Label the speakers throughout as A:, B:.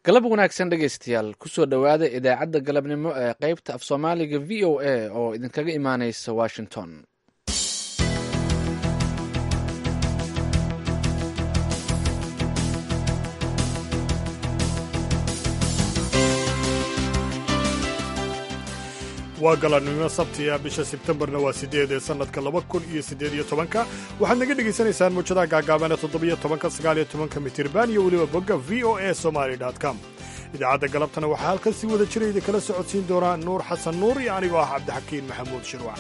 A: galab wanaagsan dhegaystayaal kusoo dhowaada idaacadda galabnimo ee qaybta af soomaaliga v o a oo idinkaga imaaneysa washington
B: waa galabnimo sabtiya bisha sebtembarna waa sideed ee sannadka laba kun iyo siddeed iyo tobanka waxaad naga dhegaysanaysaan muujadaha gaagaabana toddobiyo tobanka sagaaliyo tobanka mitirban iyo weliba bogga v o a somaali com idaacadda galabtana waxaa halkan si wada jira idinkala socodsiin doonaa nuur xasan nuur iyo anigoo ah cabdixakiin maxamuud shirwac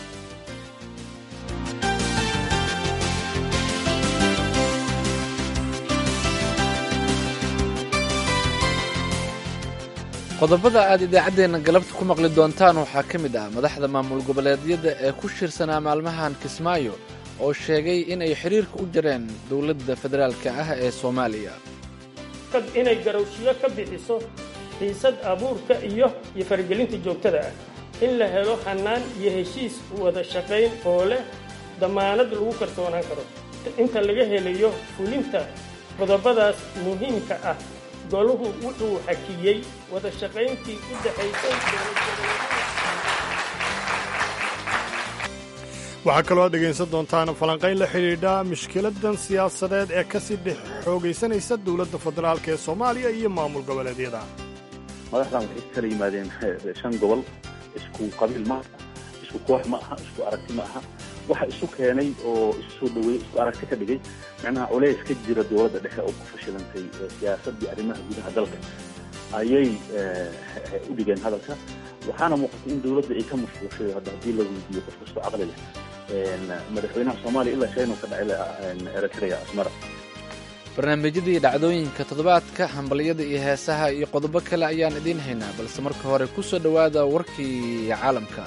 A: qodobada aad idaacaddeenna galabta ku maqli doontaan waxaa ka mid ah madaxda maamul goboleedyada ee ku shirsanaa maalmahan kismaayo oo sheegay inay xidhiirka u jareen dowladda federaalka ah ee soomaaliya
C: inay garowshiyo ka bixiso xiisad abuurka iyo iyo faragelinta joogtada ah in la helo hannaan iyo heshiis wada shaqayn oo leh dammaanad lagu kalsoonaan karo inta laga helayo fulinta qodobadaas muhiimka ah goluhu wuxuu xakiyey wada shaqayntii u dhaxaysay
B: waxaa kaloo aad dhegaysan doontaan falanqayn la xidhiidha mushkiladan siyaasadeed ee ka sii dhex xoogaysanaysa dowladda federaalk ee soomaaliya iyo maamul goboleedyada
D: madaxdan waxay kala yimaadeen shan gobol isku qabiil ma aha isku koox ma aha isku aragti ma aha waxa isu keenay oo isu soo dhaweeyey isku aragti ka dhigay macnaha culays ka jira dowladda dhexe oo ku fashilantay siyaasaddii arrimaha gudaha dalka ayay u dhigeen hadalka waxaana muuqatay in dowladda ay ka mashquushay hadda haddii la weydiiyo qof kastoo caqli leh madaxweynaha soomaaliya ilaa shaynu ka dhacay eritrea asmara
A: barnaamijyadii dhacdooyinka toddobaadka hambalyada iyo heesaha iyo qodobo kale ayaan idiin haynaa balse marka hore ku soo dhowaada warkii caalamka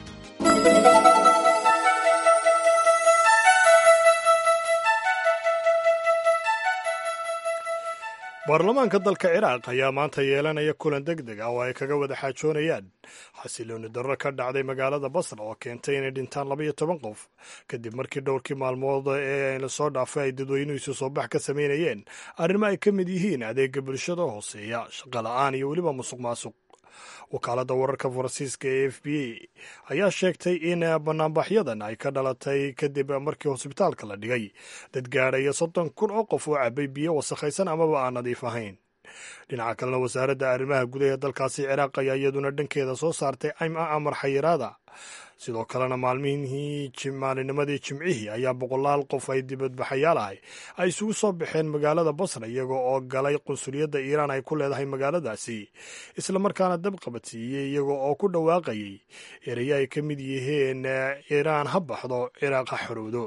B: baarlamaanka dalka ciraaq ayaa maanta yeelanaya kulan deg deg ah oo ay kaga wada xaajoonayaan xasilooni darro ka dhacday magaalada basra oo keentay inay dhintaan labaiyo toban qof kadib markii dhowrkii maalmood ee lasoo dhaafay ay dadweynuhu isu soo bax ka samaynayeen arrimo ay ka mid yihiin adeega bulshada hooseeya shaqola'aan iyo weliba musuq maasuq wakaaladda wararka faransiiska ee f b a ayaa sheegtay in banaanbaxyadan ay ka dhalatay kadib markii hosbitaalka la dhigay dad gaadhaya soddon kun oo qof oo cabay biyo wasakhaysan amaba aan nadiif ahayn dhinaca kalena wasaaradda arrimaha gudaha dalkaasi ciraaq ayaa iyaduna dhankeeda soo saartay amar xayiraada sidoo kalena maalmihii maalinimadii jimcihii ayaa boqolaal qof ay dibadbaxayaal ahay ay isugu soo baxeen magaalada basra iyaga oo galay qunsuliyadda iiraan ay ku leedahay magaaladaasi islamarkaana dab qabadsiiyey iyaga oo ku dhawaaqayay erayo ay ka mid yihiin iiraan ha baxdo ciraaq ha xorowdo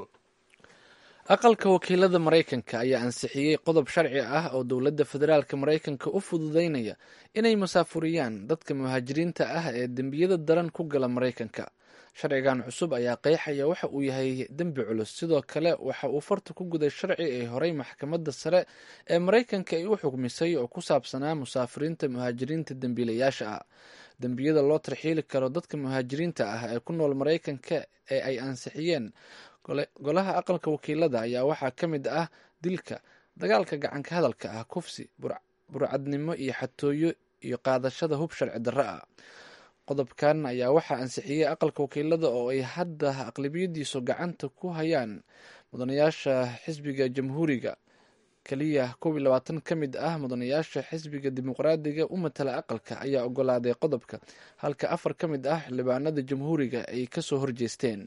A: aqalka wakiilada maraykanka ayaa ansixiyey qodob sharci ah oo dowladda federaalka maraykanka u fududaynaya inay masaafuriyaan dadka muhaajiriinta ah ee dembiyada daran ku gala maraykanka sharcigan cusub ayaa qeexaya waxa uu yahay dembi culus sidoo kale waxa uu farta ku guday sharci ay horey maxkamadda sare ee maraykanka ay u xugmisay oo ku saabsanaa musaafiriinta muhaajiriinta dembiilayaasha ah dembiyada loo tarxiili karo dadka muhaajiriinta ah ee ku nool maraykanka ee ay ansixiyeen golaha aqalka wakiilada ayaa waxaa ka mid ah dilka dagaalka gacanka hadalka ah kufsi burcadnimo iyo xatooyo iyo qaadashada hub sharci darro ah qodobkan ayaa waxaa ansixiyey aqalka wakiilada oo ay hadda aqlabiyadiisu gacanta ku hayaan mudanayaasha xisbiga jamhuuriga keliya kow iyo labaatan ka mid ah mudanayaasha xisbiga dimuqraadiga u matala aqalka ayaa ogolaaday qodobka halka afar ka mid ah xildhibaanada jamhuuriga ay kasoo horjeesteen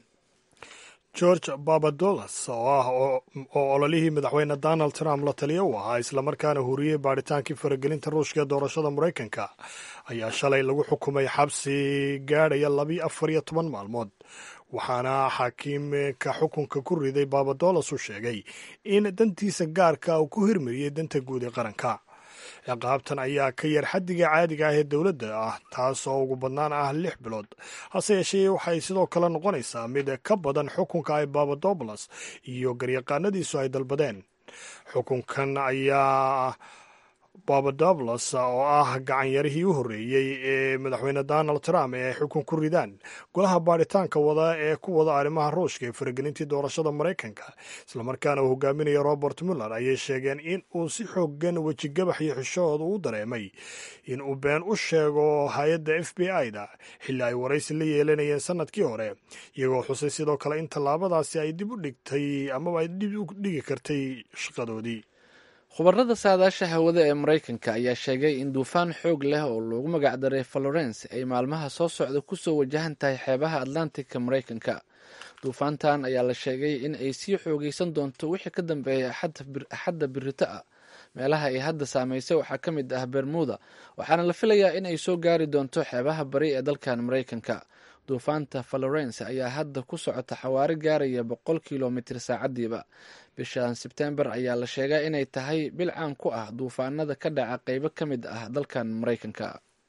B: george babadolas oo ah oo ololihii madaxweyne donald trump la taliya u ahaa islamarkaana huriyey baadhitaankii faragelinta ruushka ee doorashada maraykanka ayaa shalay lagu xukumay xabsi gaadhaya labi afar iyo toban maalmood waxaana xaakiimka xukunka ku riday babadolas uu sheegay in dantiisa gaarka uu ku hirmariyey danta guud ee qaranka ciqaabtan ayaa ka yar xaddiga caadiga ah ee dowladda ah taas oo ugu badnaan ah lix bilood hase yeeshee waxay sidoo kale noqonaysaa mid ka badan xukunka ay babadobolas iyo garyaqaanadiisu ay dalbadeen xukunkan ayaa babadoblos oo ah gacanyarihii u horreeyey ee madaxweyne donald trump ee ay xukun ku ridaan golaha baadhitaanka wada ee ku wada arrimaha ruushka ee faragelintii doorashada maraykanka islamarkaana uu hogaaminaya robert muller ayay sheegeen in uu si xoogan wejigabax iyo xishood uu dareemay in uu been u sheego hay-adda f b i da xilli ay waraysi la yeelanayeen sanadkii hore iyagoo xusay sidoo kale in tallaabadaasi ay dib u dhigtay amaba ay dib u dhigi kartay shaqadoodii
A: khubarada saadaasha hawada ee maraykanka ayaa sheegay in duufaan xoog leh oo loogu magacdaray florence ay maalmaha soo socda kusoo wajahan tahay xeebaha atlantica maraykanka duufaantan ayaa la sheegay in ay sii xoogeysan doonto wixii ka dambeeya axadda birito ah meelaha ay hadda saameysay waxaa ka mid ah bermuda waxaana la filayaa in ay soo gaari doonto xeebaha bari ee dalkan maraykanka duufaanta florence ayaa hadda ku socota xawaari gaaraya boqol kilomitr saacadiiba bishan sebtembar ayaa la sheegaa inay tahay bil caan ku ah duufaanada ka dhaca qeybo ka mid ah dalkan maraykanka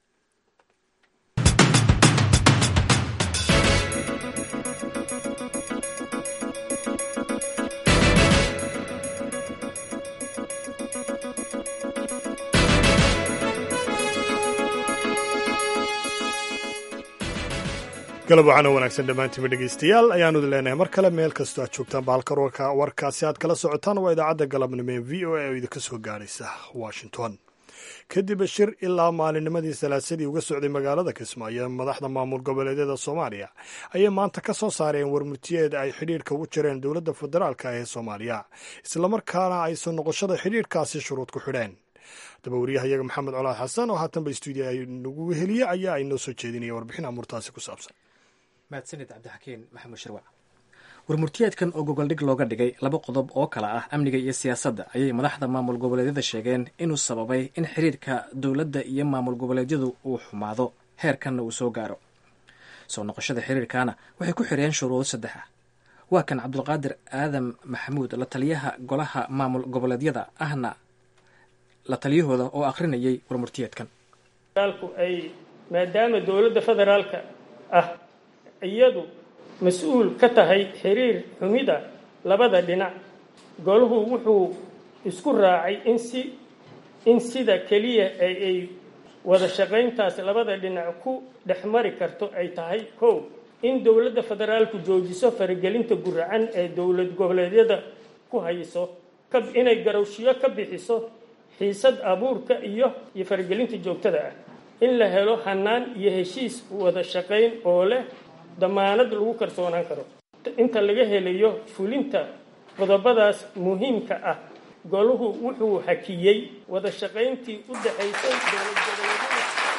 B: galab waxaana wanaagsan dhammaantiinba dhegeystayaal ayaanu idin leenahay mar kale meel kastoo aad joogtaan bahalka warkaasi aad kala socotaan waa idaacadda galabnimo ee v o a oo idinka soo gaaraysa washington kadib shir ilaa maalinnimadii salaasadii uga socday magaalada kismaayo madaxda maamul goboleedyada soomaaliya ayay maanta ka soo saareen warmurtiyeed ay xidhiirka ugu jireen dowladda federaalka ee soomaaliya islamarkaana ay soo noqoshada xidhiirkaasi shuruud ku xidheen daba wariyahayaga maxamed colaad xasan oo haatanba stuudiya nagu weheliye ayaa ay noo soo jeedinaya warbixin amuurtaasi ku saabsan
E: mahadsanid cabdixakiin maxamuud shirwac warmurtiyeedkan oo gogoldhig looga dhigay laba qodob oo kale ah amniga iyo siyaasadda ayay madaxda maamul goboleedyada sheegeen inuu sababay in xiriirka dowladda iyo maamul goboleedyadu uu xumaado heerkanna uu soo gaaro soo noqoshada xiriirkaana waxay ku xireen shuruudo saddex ah waa kan cabdulqaadir aadam maxamuud la taliyaha golaha maamul goboleedyada ahna la taliyahooda oo akhrinayay warmurtiyeedkan
C: ay maadaama dowladda federaalka ah iyadu mas-uul ka tahay xiriir xumida labada dhinac golahu wuxuu isku raacay in si in sida keliya ay ay wada shaqayntaas labada dhinac ku dhex mari karto ay tahay kow in dowladda federaalku joojiso faragelinta guracan ee dowlad goboleedyada ku hayso inay garowshiyo ka bixiso xiisad abuurka iyo iyo faragelinta joogtada ah in la helo hanaan iyo heshiis wada shaqayn oo leh damaanad lagu kalsoonaan karo inta laga helayo fulinta qodobadaas muhiimka ah golahu wuxuu hakiyey wada shaqayntii u dhaxaysay dowlad goboleedyada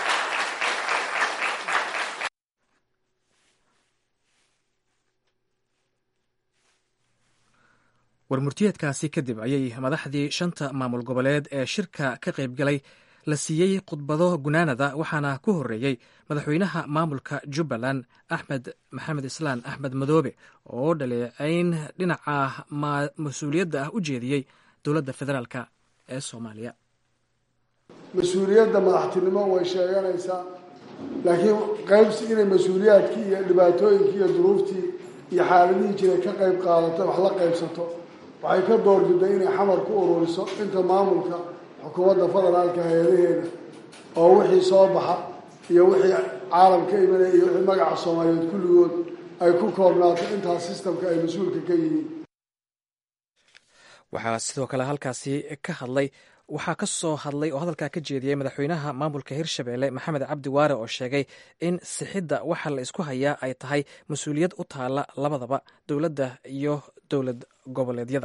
E: warmurtiyeedkaasi kadib ayay madaxdii shanta maamul goboleed ee shirka ka qaybgalay la siiyey khudbado gunaanada waxaana ku horreeyey madaxweynaha maamulka jubbaland axmed maxamed islaan axmed madoobe oo dhaleecayn dhinaca mas-uuliyadda ah u jeediyey dowladda federaalk ee soomaaliya
F: mas-uuliyadda madaxtinimo way sheeganaysaa laakiin qaybsi inay mas-uuliyaadkii iyo dhibaatooyinkii iyo duruuftii iyo xaaladihii jiray ka qayb qaadato wax la qaybsato waxay ka doorbiday inay xamar ku ururiso inta maamulka xukuumadda federaalka hay-adaheeda oo wixii soo baxa iyo wixii caalam ka imanaya iyo wixii magaca soomaaliyeed kulligood ay ku koobnaato intaas sistamka ay mas-uulka ka yihiin
E: waxaa sidoo kale halkaasi ka hadlay waxaa ka soo hadlay oo hadalkaa ka jeediyey madaxweynaha maamulka hirshabelle maxamed cabdi waare oo sheegay in sixidda waxa la isku hayaa ay tahay mas-uuliyad u taala labadaba dowladda iyo dowlad goboleedyada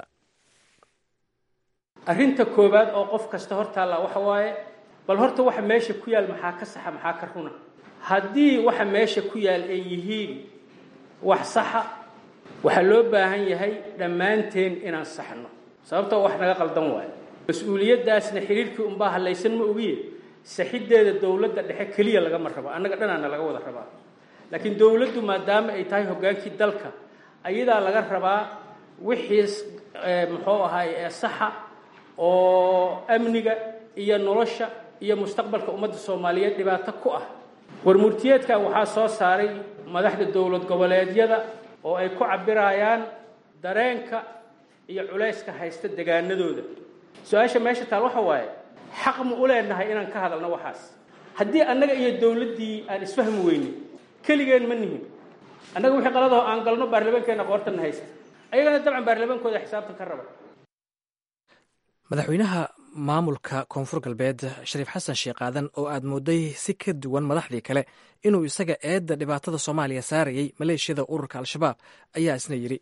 C: arrinta koowaad oo qof kasta hor taalla waxa waaye bal horta waxa meesha ku yaal maxaa ka saxa maxaa ka runa haddii waxa meesha ku yaal ay yihiin wax saxa waxaa loo baahan yahay dhammaanteen inaan saxno sababtoo wax naga qaldan waayo mas-uuliyaddaasna xiriirkii unbaa hallaysan ma ogiye saxiddeeda dowladda dhexe keliya lagama rabo annaga dhanaana laga wada rabaa laakiin dowladdu maadaama ay tahay hoggaankii dalka ayadaa laga rabaa wixiis muxuu ahaay ee saxa oo amniga iyo nolosha iyo mustaqbalka ummadda soomaaliyeed dhibaato ku ah warmurtiyeedkan waxaa soo saaray madaxda dowlad goboleedyada oo ay ku cabirayaan dareenka iyo culayska haysta degaanadooda su-aasha meesha taal waxa waaye xaq ma u leenahay inaan ka hadalno waxaas haddii annaga iyo dowladdii aan isfahmi weynin keligeen ma nihin annaga wixii qaladaho aan galno baarlamaankeenna qoortanna haysta ayagana dabcan baarlamaankooda xisaabtan ka raba
E: madaxweynaha maamulka koonfur galbeed shariif xasan sheekh aadan oo aad mooday si ka duwan madaxdii kale inuu isaga eedda dhibaatada soomaaliya saarayay maleeshiyada ururka al-shabaab ayaa isna yidhi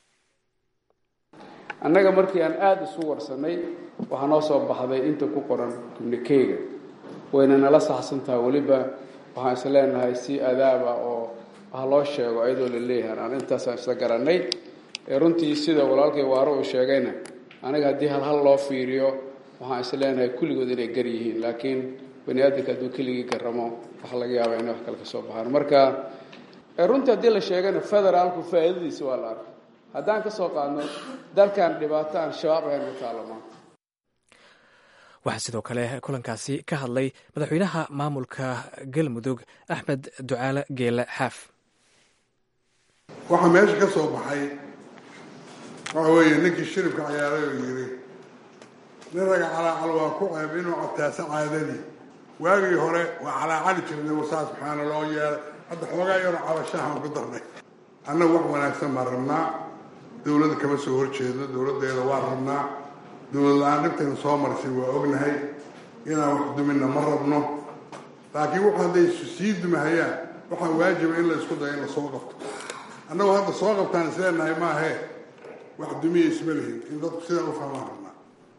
G: annaga markii aan aada isu warsannay waxaa noo soo baxday inta ku qoran gubnikeyga wayna nala saxsantaha weliba waxaan is leenahay si adaaba oo wax loo sheego ayadoo la leeyahan aan intaasaan isla garannay ee runtii sida walaalkay waaro uu sheegayna aniga haddii hal hal loo fiiriyo waxaan is leenahay kulligood inay gar yihiin laakiin bani aadamka hadduu keligii garamo waxa laga yaabaa inay wax kale ka soo baxaan marka runtii haddii la sheegana federaalku faa'iidadiisa waa la arkay haddaan ka soo qaadno dalkan dhibaato aan shabaab ahayn ku taalo maanta
E: waxaa sidoo kale kulankaasi ka hadlay madaxweynaha maamulka galmudug axmed ducaale geele xaaf
H: waxaa meesha ka soo baxay waxa weeye ninkii shiribka ciyaaray oo yidhi nin raga calaacal waa ku ceeb inuu cabtaasa caadani waagii hore waa calaacali jirnay wasaa subxaana loo yeelay hadda xoogaa yaro cabashahan ku darnay annaga wax wanaagsan baan rabnaa dowladda kama soo horjeedo dowladdeeda waa rabnaa dowlad la-aan dhibtayna soo marisay waa ognahay inaan wax duminna ma rabno laakiin wax hadday sii dumahayaan waxaa waajiba in la isku dayo in la soo qabto annagoo hadda soo qabtaan isleenahay maahee wax dumiya isma lihin in dadku sidaa u fahmaan rabnaa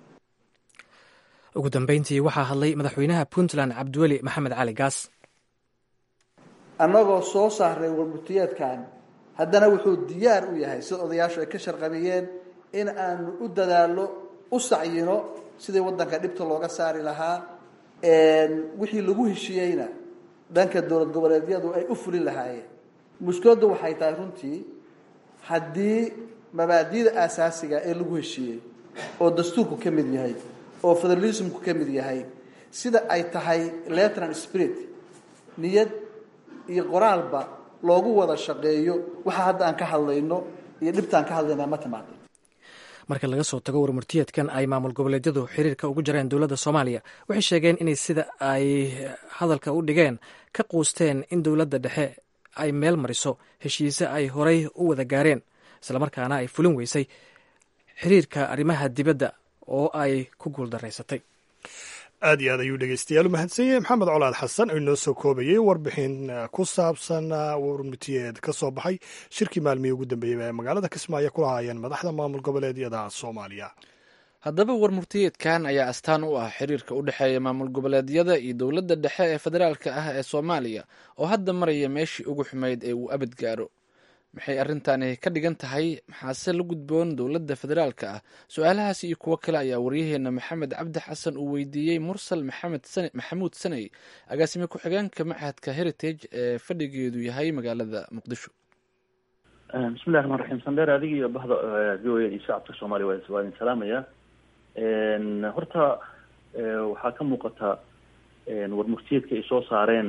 E: ugu dambeyntii waxaa hadlay madaxweynaha puntland cabdiweli maxamed cali gaas
I: annagoo soo saaray warmutiyeedkan haddana wuxuu diyaar u yahay sida odayaashu ay ka sharqabiyeen in aanu u dadaallo u sacyino sidii waddanka dhibta looga saari lahaa wixii lagu heshiiyeyna dhanka dowlad goboleedyadu ay u fulin lahaayeen mushkiladdu waxay tahay runtii haddii mabaadi'da aasaasiga ee lagu heshiiyey oo dastuurku ka mid yahay oo federalismku ka mid yahay sida ay tahay letran spirit niyad iyo qoraalba loogu wada shaqeeyo waxa hadda aan ka hadlayno iyo dhibtaan ka hadlayna ma timaado
E: marka laga soo tago warmurtiyeedkan ay maamul goboleedyadu xiriirka ugu jareen dowladda soomaaliya waxay sheegeen inay sida ay hadalka u dhigeen ka quusteen in dowladda dhexe ay meel mariso heshiise ay horay u wada gaareen islamarkaana ay fulin weysay xiriirka arrimaha dibadda oo ay ku guuldaraysatay
B: aad iyo aad ayuu dhegeystayaal u mahadsan yahay maxamed colaad xasan oo inoo soo koobayey warbixin ku saabsan warmutiyeed ka soo baxay shirkii maalmihii ugu dambeeyey ee magaalada kismaayo ku lahaayeen madaxda maamul goboleedyada soomaaliya
A: haddaba warmurtiyeedkan ayaa astaan u ah xiriirka u dhexeeya maamul goboleedyada iyo dowladda dhexe ee federaalka ah ee soomaaliya oo hadda maraya meeshii ugu xumayd ee uu abad gaaro maxay arrintani ka dhigan tahay maxaase la gudboon dowladda federaalka ah su-aalahaas iyo kuwo kale ayaa waryaheena maxamed cabdi xasan uu weydiiyey mursal maxamuud saney agaasime ku-xigeenka machadka heritage ee fadhigeedu yahay magaalada muqdisho
D: bismillahi raxmaan raxiim sandheer adiga iyo bahda v o a iyo shacabka soomaaliya waa idin salaamaya horta waxaa ka muuqata warmurtiyeedka ay soo saareen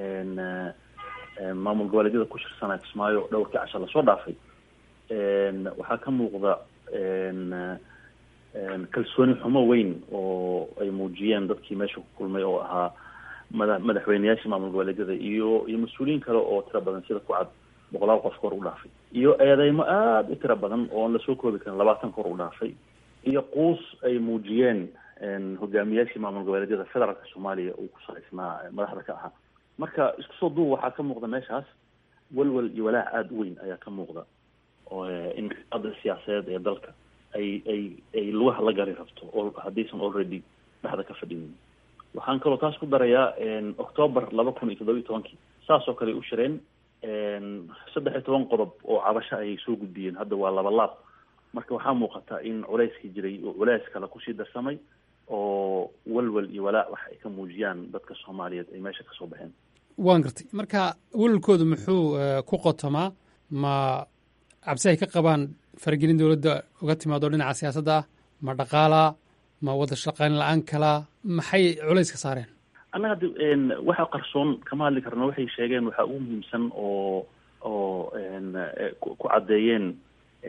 D: maamul goboleedyada ku shirsanaa kismaayo dhowrkii casha lasoo dhaafay waxaa ka muuqda kalsooni xumo weyn oo ay muujiyeen dadkii meesha ku kulmay oo ahaa mada madaxweyneyaashii maamul goboleedyada iyo iyo mas-uuliyiin kale oo tiro badan sida ku cad boqolaal qof kor u dhaafay iyo eedeymo aada u tiro badan oo aan lasoo koobi karin labaatan kor u dhaafay iyo quus ay muujiyeen hogaamiyaashii maamul goboleedyada federaalka soomaaliya uu ku salaysnaa madaxda ka ahaa marka isku soo duub waxaa ka muuqda meeshaas walwal iyo walaac aada u weyn ayaa ka muuqda oo in ada siyaasadeed ee dalka ay ay ay lugaha la gari rabto oo haddaysan already dhexda ka fadhinin waxaan kaloo taas ku darayaa octoober laba kun iyo toddoba iyo tobankii saas oo kale u shireen saddex iyo toban qodob oo cabasho ayay soo gudbiyeen hadda waa laba laab marka waxaa muuqata in culeyskii jiray oo culeys kale kusii darsamay oo walwal iyo walaac wax ay ka muujiyaan dadka soomaaliyeed ay meesha kasoo baxeen
J: waan gartay marka walwalkoodu muxuu ku qotomaa ma cabsi ay ka qabaan faragelin dowladda uga timaado dhinaca siyaasadda ah ma dhaqaalaa ma wada shaqayn la-aan kalaa maxay culays ka saareen
D: annaga haddi waxa qarsoon kama hadli karno waxay sheegeen waxaa ugu muhiimsan oo oo ku caddeeyeen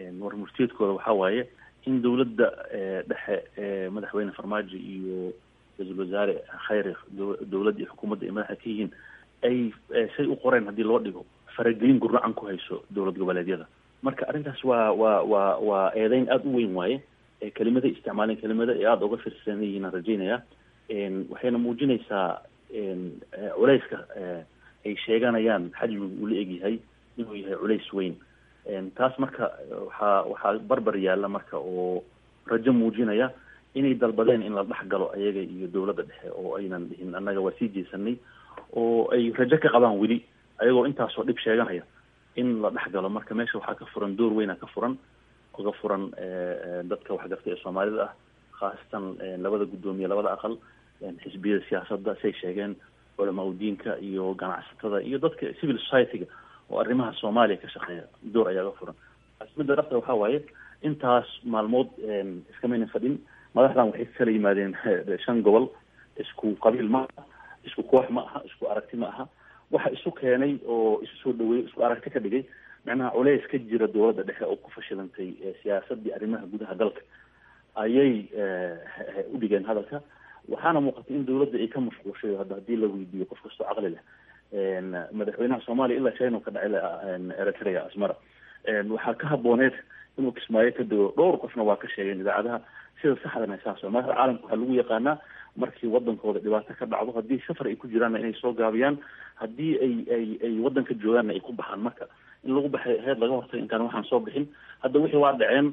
D: warmurtiyeedkooda waxaa waaye in dowladda dhexe madaxweyne farmaajo iyo ra-iisul wasaare khayre dowladda iyo xukuumadda ay madaxa ka yihiin ay say u qoreen haddii loo dhigo faragelin gurnacan ku hayso dowlad goboleedyada marka arrintaas waa waa waa waa eedeyn aada u weyn waaye kelimaday isticmaaleen kelimada ee aada uga firsan yihiin aan rajaynaya waxayna muujinaysaa culeyska ay sheeganayaan xajmigu uu la egyahay inuu yahay culays weyn taas marka waxaa waxaa barbar yaalla marka oo rajo muujinaya inay dalbadeen in la dhex galo ayaga iyo dowladda dhexe oo aynan dhihin annaga waa sii jeesanay oo ay rajo ka qabaan weli ayagoo intaasoo dhib sheeganaya in la dhex galo marka meesha waxaa ka furan door weyna ka furan uga furan dadka waxgartay ee soomaalida ah khaasatan labada guddoomiye labada aqal xisbiyada siyaasadda say sheegeen culamaa udiinka iyo ganacsatada iyo dadka civil society-ga oo arrimaha soomaaliya ka shaqeeya door ayaa ga furan midda dhabta waxaa waaye intaas maalmood iskamaynan fadhin madaxdan waxay kala yimaadeen shan gobol isku qabiil ma aha isku koox ma aha isku aragti ma aha waxa isu keenay oo isu soo dhaweeyey isku aragti ka dhigay macnaha culeys ka jira dowladda dhexe oo ku fashilantay siyaasadii arrimaha gudaha dalka ayay u dhigeen hadalka waxaana muuqatay in dowladda ay ka mashquulshay hadda haddii la weydiiyo qof kastoo caqli leh madaxweynaha soomaaliya ilaa china ka dhacay eritrea asmara waxaa ka habooneed inuu kismaayo ka dego dhowr qofna waa ka sheegeen idaacadaha sida saxdana saas madaxda caalamka waxaa lagu yaqaanaa markii wadankooda dhibaato ka dhacdo haddii safar ay ku jiraanna inay soo gaabiyaan haddii ay ay ay wadanka joogaanna ay ku baxaan marka in lagu baxay heed laga hortay intaan waxaan soo bixin hadda wixii waa dhaceen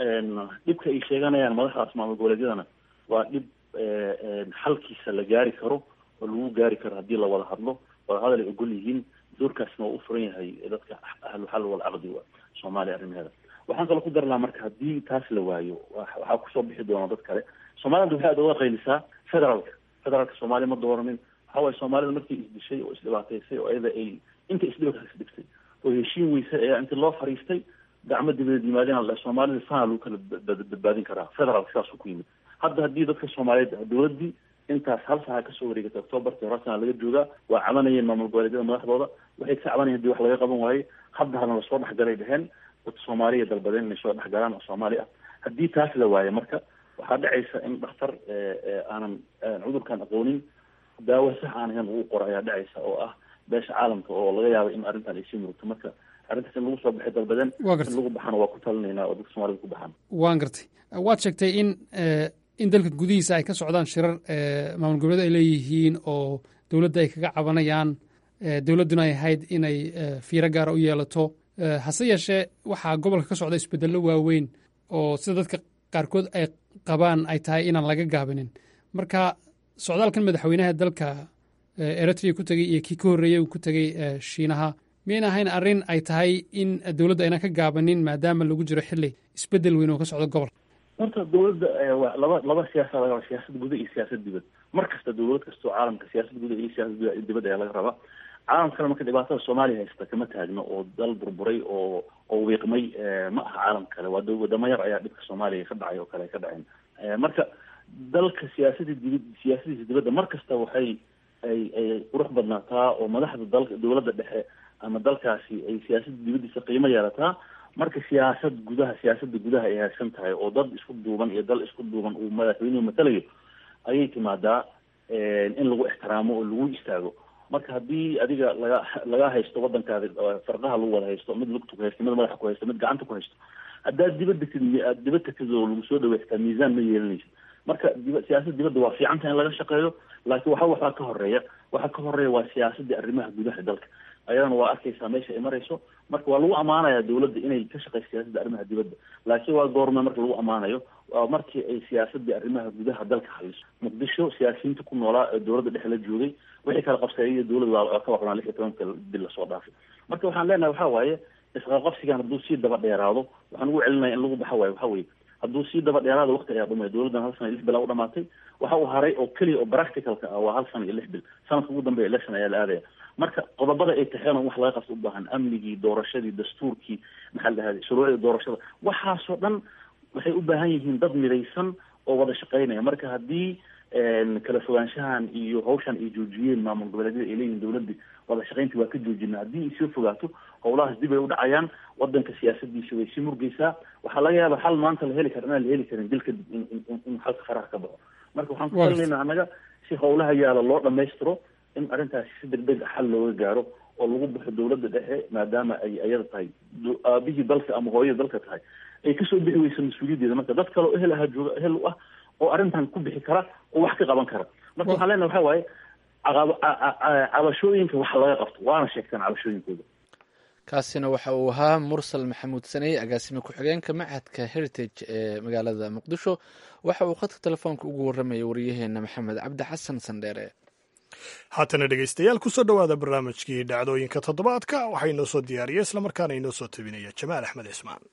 D: dhibka ay sheeganayaan madaxdaas maamul goboleedyadana waa dhib xalkiisa la gaari karo oo lagu gaari karo haddii la wada hadlo wada hadal ay ogol yihiin doorkaasna waa u furan yahay dadka ahlu xal wal caqdi soomaaliya arrimaheeda waxaan kaloo ku dari lahaa marka haddii taas la waayo waxaa kusoo bixi doona dad kale soomaalida waxay aad uga qaylisaa federaalka federaalka soomaaliya ma dooranin waxa waaye soomaalida markii isdishay oo isdhibaataysay oo iyada ay inta isdhiba isdhigtay oo heshiin weysay ayaa intii loo fariistay gacmo dibadeed yimaadeen soomaalida sana lagu kala badbaadin karaa federaalka sidaasuu ku yimid hadda haddii dadka soomaaliyeed dowladdii intaas hal saha kasoo wareegatay octoobartii hore sana laga joogaa waa cabanayeen maamul goboleedyada madaxdooda waxay ka cabanayeen hadii wax laga qaban waayey hadda hadna lasoo dhexgalay dheheen dadka soomaaliya dalbadeen inay soo dhexgalaan oo soomaali ah haddii taas la waayo marka waxaa dhacaysa in dhakhtar aanan cudurkan aqoonin daawo sax aan ahayn uu qoro ayaa dhacaysa oo ah beesha caalamka oo laga yaabo in arrintan ay sii murugto marka arrintaas in lagu soo baxay dalbadeen in lagu baxana waa ku talinaynaa oo dadka soomaalida ku baxaan
J: waan gartay waad sheegtay in in dalka gudihiisa ay ka socdaan shirar maamul goboleed ay leeyihiin oo dowladda ay kaga cabanayaan dowladduna ay ahayd inay fiiro gaara u yeelato hase yeeshee waxaa gobolka ka socda isbedello waaweyn oo sida dadka qaarkood ay qabaan ay tahay inaan laga gaabinin marka socdaalkan madaxweynaha dalka eritrea ku tegey iyo kii ka horreeyey uu ku tegey shiinaha miyayna ahayn arrin ay tahay in dowladda aynan ka gaabanin maadaama lagu jiro xilli isbeddel weyn oo ka socda gobolka
D: horta dowladda laba laba siyaasa laga raba siyaasad guda iyo siyaasad dibad mar kasta dowlad kastoo caalamka siyaasad guda iyo siyaasad dibad ayaa laga rabaa caalamkana marka dhibaatada soomaaliya haysta kama taagno oo dal burburay oo oo wiiqmay ma aha caalam kale waa wadamo yar ayaa dhibka soomaaliya ka dhacay oo kale ka dhaceen marka dalka siyaasadii dibad siyaasadiisa dibadda mar kasta waxay ay ay qurux badnaataa oo madaxda dalka dowladda dhexe ama dalkaasi ay siyaasadda dibaddiisa qiimo yeelataa marka siyaasad gudaha siyaasadda gudaha ay haagsan tahay oo dad isku duuban iyo dal isku duuban uu madaxweynuhu matalayo ayay timaadaa in lagu ixtiraamo oo lagu istaago marka haddii adiga laga laga haysto waddankaadi fardaha lagu wada haysto mid lugta ku haysto mid madaxa ku haysto mid gacanta ku haysto haddaad dibadda tid aad dibad tagtid oo lagu soo dhaweystaa miisaan ma yeelanaysid marka diba siyaasada dibadda waa fiicanta in laga shaqeeyo laakiin waxa waxaa ka horeeya waxaa ka horeeya waa siyaasadii arrimaha gudaha dalka ayadana waa arkaysaa meesha ay marayso marka waa lagu ammaanayaa dowladda inay ka shaqeyso siyaasadda arrimaha dibadda laakiin waa goorme marka lagu ammaanayo waa markii ay siyaasadii arrimaha gudaha dalka haliso muqdisho siyaasiyiinta ku noolaa ee dowladda dhexe la joogay wixii kala qabsaeyay dowladda waa ka waqnaa lix iyo tobanka bil lasoo dhaafay marka waxaan leenahay waxa waaye isqaqabsigan hadduu sii daba dheeraado waxaan ugu celinaya in lagu baxa waayo waxa weye hadduu sii daba dheeraado waqti ayaa dhumaya dowladdan hal sana iyo lix bil aa u dhamaatay waxa uu haray oo keliya oo practicalka ah waa hal sana iyo lix bil sanadka ugu dambeya election ayaa la aadaya marka qodobada ay taxeen oo wax laga qabto u baahan amnigii doorashadii dastuurkii maxaa la dhahday shuruucdii doorashada waxaasoo dhan waxay u baahan yihiin dad midaysan oo wada shaqeynaya marka haddii kala fogaanshahan iyo hawshan ay joojiyeen maamul goboleedyada ay leeyihin dowladii wada shaqeyntii waa ka joojina haddii ay soo fogaato howlahaas dib ay u dhacayaan wadanka siyaasadiisa way sii murgeysaa waxaa laga yaaba xal maanta la heli kara inaan la heli karin dil kadib in xalka faraha ka baxo marka waxaan
J: Waa gartay.
D: talinayna annaga si howlaha yaala loo dhammaystiro in arrintaasi si degdeg ah xal looga gaaro oo lagu baxo dowladda dhexe maadaama ay ayada tahay do- aabihii dalka ama hooyada dalka tahay ay kasoo bixi weysa mas-uuliyaddeeda marka dad kale oo ehel ahaa jooga ehel u ah oo arrintan ku bixi kara oo wax ka qaban kara marka waxaan leenahay waxaa waaye caqab- ca- ca- ca- cabashooyinka wax laga qabto waana sheegtaan cabashooyinkooda
A: kaasina waxa uu ahaa mursal maxamuud saney agaasime ku-xigeenka machadka heritage ee magaalada muqdisho waxa uu khadka telefoonka ugu waramayay wariyaheena maxamed cabdi xasan sandheere
B: haatana dhegaystayaal kusoo dhowaada barnaamijkii dhacdooyinka toddobaadka waxaa inoo soo diyaariya islamarkaana inoo soo tabinaya jamaal axmed cismaan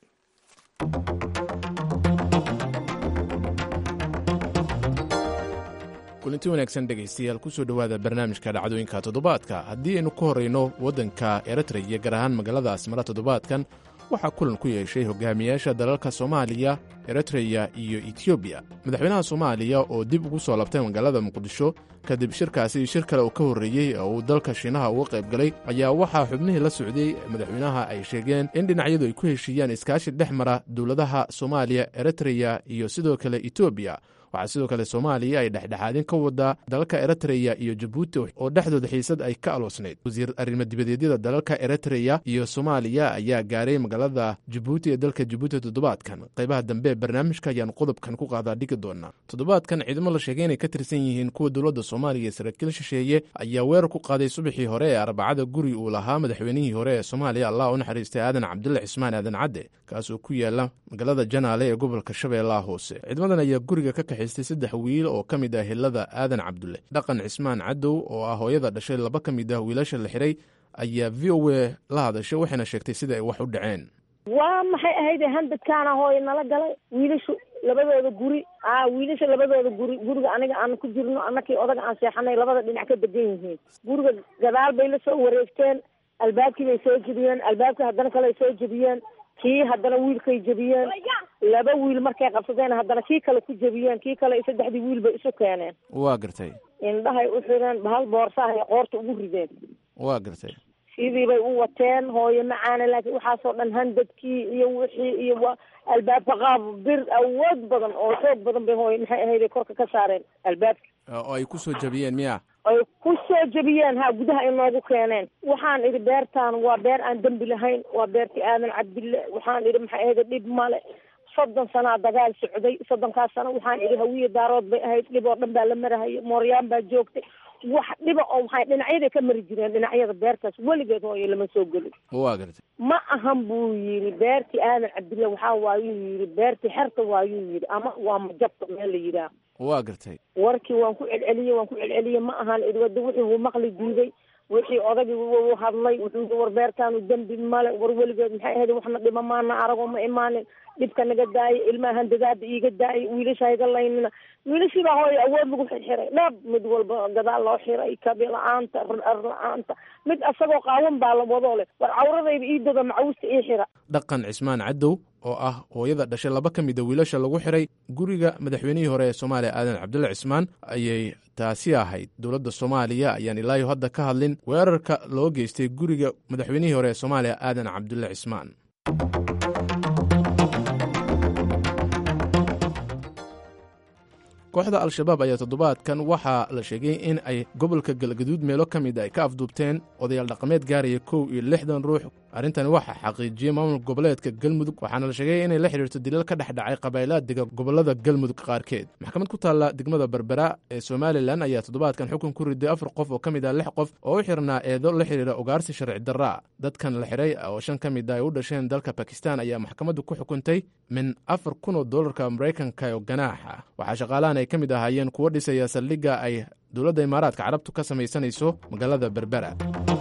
K: kulanti wanaagsan dhegaystayaal kusoo dhowaada barnaamijka dhacdooyinka toddobaadka haddii aynu ku horrayno waddanka eritrea iyo gaar ahaan magaalada asmara toddobaadkan waxaa kulan ku yeeshay hogaamiyaasha dalalka soomaaliya eritreya iyo etoobiya madaxweynaha soomaaliya oo dib ugu soo labtay magaalada muqdisho kadib shirkaasi shir kale uu ka horreeyey oo uu dalka shiinaha uga qayb galay ayaa waxaa xubnihii la socday madaxweynaha ay sheegeen in dhinacyadu ay ku heshiiyaan iskaashi dhex mara dowladaha soomaaliya eritreya iyo sidoo kale etoobiya waxaa sidoo kale soomaaliya ay dhexdhexaadin ka wadaa dalalka eritreya iyo jabuuti oo dhexdooda xiisad ay ka aloosnayd wasiir arrimo dibadeedyada dalalka eritreya iyo soomaaliya ayaa gaaray magaalada jabuuti ee dalka jabuuti toddobaadkan qaybaha dambe ee barnaamijka ayaanu qodobkan ku qaadaa dhigi doonaa toddobaadkan ciidamo la sheegay inay ka tirsan yihiin kuwa dowladda soomaaliya ee saraakiil shisheeye ayaa weerar ku qaaday subaxii hore ee arbacada guri uu lahaa madaxweynihii hore ee soomaaliya allah u naxariistay aadan cabdulle cismaan aadan cadde kaas oo ku yaala magaalada janaale ee gobolka shabeellaha hoose ciidamadan ayaa guriga ka kaxaystay saddex wiil oo ka mid ah hilada aadan cabdulle dhaqan cismaan cadow oo ah hooyada dhashay laba ka mid ah wiilasha la xiray ayaa v o a la hadashay waxayna sheegtay sida ay wax u dhaceen
L: waa maxay ahayd handadkaana hooy nala galay wiilashu labadooda guri a wiilasha labadooda guri guriga aniga aan ku jirno anakii odaga aan seexanay labada dhinac ka degan yihiin guriga gadaal bay la soo wareegteen albaabkii bay soo jebiyeen albaabkii haddana kale ay soo jebiyeen kii haddana wiilkay jebiyeen laba wiil markay qabsadeen haddana kii kale ku jebiyeen kii kale iyo saddexdii wiil bay isu keeneen
K: waa gartay
L: indhahay u xireen bahal boorsahay qoorta ugu rideen
K: waa gartay
L: sidii bay u wateen hooyo macaana laakiin waxaasoo dhan handadkii iyo wixii iyo wa albaabka qaab bir awood badan oo xoog badan bay hooyo maxay ahayd ay korka ka saareen albaabka
K: oo ay ku soo jabiyeen miya
L: ay ku soo jebiyeen ha gudaha ay noogu keeneen waxaan idhi beertaan waa beer aan dembi lahayn waa beertii aadan cabdille waxaan idhi maxay ahayd dhib male soddon sanaa dagaal socday soddonkaas sano waxaan idhi hawiye daarood bay ahayd dhib oo dhan baa la marahaya mooryaan baa joogtay wax dhiba oo maxay dhinacyaday ka mari jireen dhinacyada beertaas weligeed hooyo lama soo gelin
K: waa gartay
L: ma ahan buu yidhi beertii aadan cabdille waxaa waayuu yidhi beertii xerta waayuu yidhi ama waa majabta meel la yidhaah
K: waa gartay
L: warkii waan ku celceliyey waan ku celceliyey ma ahan idhi wada wixii uu maqli diiday wixii odagii u hadlay wuxuu yidhi war beertaanu dembi male war weligeed maxay ahayd waxna dhima maana aragoo ma imaanin dhibka naga daayay ilmaha handadaada iiga daayay wiilasha hayga laynina wiilashii baa hooyo awood lagu xirxiray dhab mid walba gadaal loo xiray kabi la-aanta ar la-aanta mid asagoo qaawan baa la wadoo leh war cawradayda ii dada macawusta ii xira
K: dhaqan cismaan cadow oo ah hooyada dhashay laba ka mida wiilasha lagu xiray guriga madaxweynihii hore ee soomaaliya aadan cabdulle cismaan ayay taasi ahayd dowladda soomaaliya ayaan ilaayo hadda ka hadlin weerarka loo geystay guriga madaxweynihii hore ee soomaaliya aadan cabdulle cismaan kooxda al-shabaab ayaa toddobaadkan waxaa la sheegay in ay gobolka galgaduud meelo ka mid ay ka afduubteen odayaal dhaqameed gaaraya kow iyo lixdan ruux arrintani waxaa xaqiijiyey maamulka goboleedka galmudug waxaana la sheegay inay la xidhiirto dilal ka dhex dhacay qabaailaad dega gobollada galmudug qaarkeed maxkamad ku taalla degmada berbera ee somalilan ayaa toddobaadkan xukun ku riday afar qof oo ka mid ah lix qof oo u xirnaa eedo la xidhiira ugaarsi sharci darraa dadkan la xidhay oo shan ka mid ah ay u dhasheen dalka bakistan ayaa maxkamaddu ku xukuntay min afar kun oo dollarka maraykanka oo ganaaxa waxaa shaqaalahan ay ka mid ahaayeen kuwo dhisaya saldhigga ay dowladda imaaraadka carabtu ka samaysanayso magaalada berbera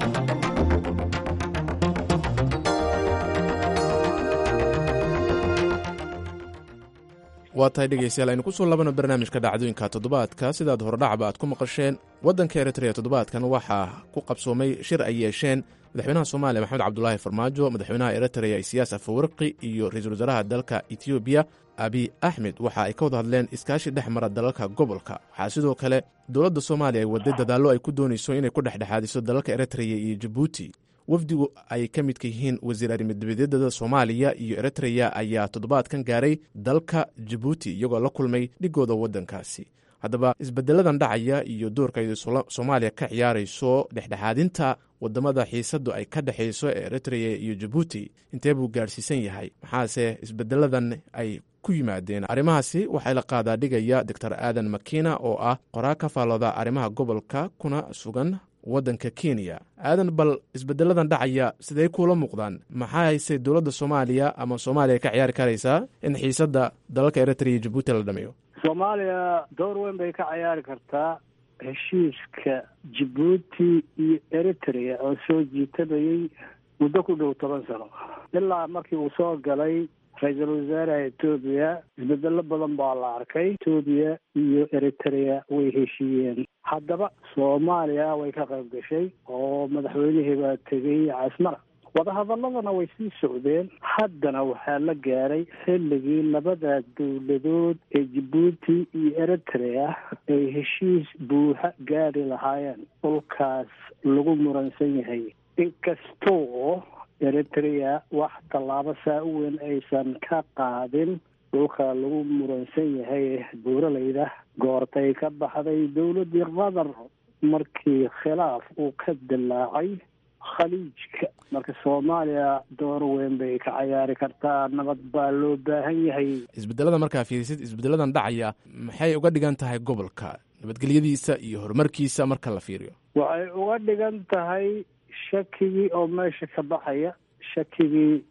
K: waa tahay dhegaystayaal aynu ku soo labano barnaamijka dhacdooyinka toddobaadka sidaad hordhacba aad ku maqasheen waddanka eritrea toddobaadkan waxaa ku qabsoomay shir ay yeesheen madaxweynaha soomaaliya maxamed cabdulaahi farmaajo madaxweynaha eritrea isiyaas afawarqi iyo ra-iisul wasaaraha dalka etoobiya abiy axmed waxa ay ka wada hadleen iskaashi dhex mara dalalka gobolka waxaa sidoo kale dowladda soomaaliya ay waday dadaallo ay ku doonayso inay ku dhexdhexaadiso dalalka eritrea iyo jabuuti wafdigu ay ka midka yihiin wasiir arrimadibadedada soomaaliya iyo eritreya ayaa toddobaadkan gaaray dalka jabuuti iyagoo la kulmay dhigooda waddankaasi haddaba isbedeladan dhacaya iyo doorka ay soomaaliya ka ciyaarayso dhexdhexaadinta wadamada xiisadu ay ka dhexayso ee eritrea iyo jabuuti intee buu gaadhsiisan yahay maxaase isbedeladan ay ku yimaadeen arrimahaasi waxaa la qaadaa dhigaya doctor aadan makina oo ah qoraa ka faallooda arrimaha gobolka kuna sugan waddanka kenya aadan bal isbedeladan dhacaya sidey kuula muuqdaan maxaa hayse dowladda soomaaliya ama soomaaliya ka ciyaari karaysaa in xiisadda dalalka eritrea iyo jabuuti la dhameeyo
M: soomaaliya door weyn bay ka ciyaari kartaa heshiiska jabuuti iyo eritrea oo soo jiitabayay muddo ku dhow toban sano ilaa markii uu soo galay ra-iisul wasaaraha etoobiya isbedelo badan baa la arkay etoobiya iyo eritrea way heshiiyeen haddaba soomaaliya way ka qayb gashay oo madaxweynihii baa tegay casmara wadahadaladana way sii socdeen haddana waxaa la gaaray xilligii labada dowladood ee jabuuti iyo eritrea ay heshiis buuxa gaari lahaayeen dhulkaas lagu muransan yahay inkastoo eritrea wax tallaabo saa u weyn aysan ka qaadin dhulka lagu muransan yahay buuralayda goortay ka baxday dowladdii qatar markii khilaaf uu ka dilaacay khaliijka marka soomaaliya door weyn bay ka cayaari kartaa nabad baa loo baahan yahay
K: isbedelada markaa fiirisid isbedeladan dhacaya maxay uga dhigan tahay gobolka nabadgelyadiisa iyo horumarkiisa marka la fiiriyo
M: waxay uga dhigan tahay shakigii oo meesha ka baxaya shakigii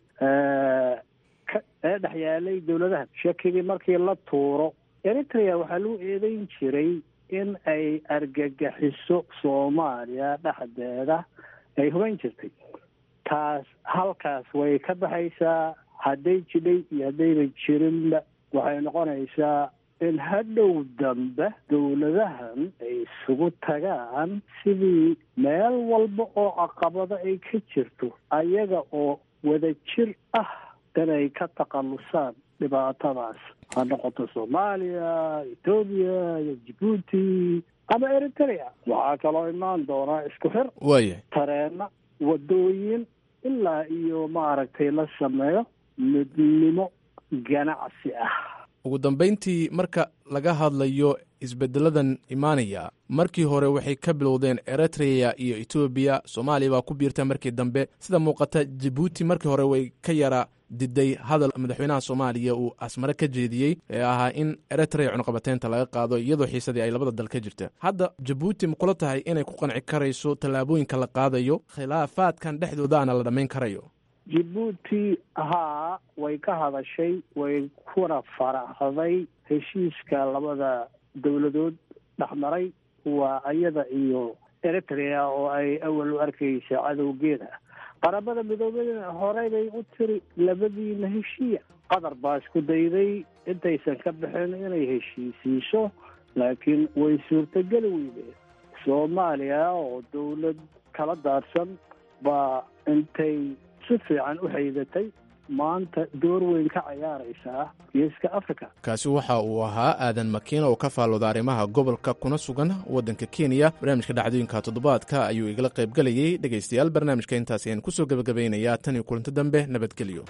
M: ee dhex yaalay dowladaha shakigii markii la tuuro eritrea waxaa lagu eedeyn jiray in ay argagaxiso soomaaliya dhexdeeda ay hubayn jirtay taas halkaas way ka baxaysaa hadday jidhay iyo haddayba jirinba waxay noqonaysaa in hadhow dambe dowladahan ay isugu tagaan sidii meel walba oo caqabado ay ka jirto ayaga oo wada jir ah inay ka takhallusaan dhibaatadaas ha noqoto soomaaliya etoobiya iyo jabuuti ama eritrea waxaa kaloo imaan doonaa isku xir
K: waaya
M: tareena wadooyin ilaa iyo maaragtay la sameeyo midnimo ganacsi ah
K: ugu dambayntii marka laga hadlayo isbedeladan imaanaya markii hore waxay ka bilowdeen eritrea iyo etoobiya soomaaliya baa ku biirta markii dambe sida muuqata jabuuti markii hore way ka yara diday hadal madaxweynaha soomaaliya uu asmare ka jeediyey ee ahaa in eritrea cunuqabateynta laga qaado iyadoo xiisadii ay labada dal ka jirta hadda jabuuti ma kula tahay inay ku qanci karayso tallaabooyinka la qaadayo khilaafaadkan dhexdoodaana la dhammayn karayo
M: jabuuti haa way ka hadashay way kuna faraxday heshiiska labada dowladood dhexmaray waa iyada iyo eritrea oo ay awal u arkaysa cadowgeeda qaramada midoobada horey bay u tiri labadiina heshiiya qatar baa isku dayday intaysan ka bixin inay heshiisiiso laakiin way suurtogeli weydeen soomaaliya oo dowlad kala daadsan baa intay si fiican u haydatay maanta door weyn ka cayaaraysaa geeska africa
K: kaasi waxa uu ahaa aadan makiina oo ka faallooda arrimaha gobolka kuna sugan waddanka kenya barnaamijka dhacdooyinka toddobaadka ayuu igala qayb gelayey dhegaystayaal barnaamijka intaas ayaan kusoo gebagabaynayaa tan iyo kulanto dambe nabadgelyo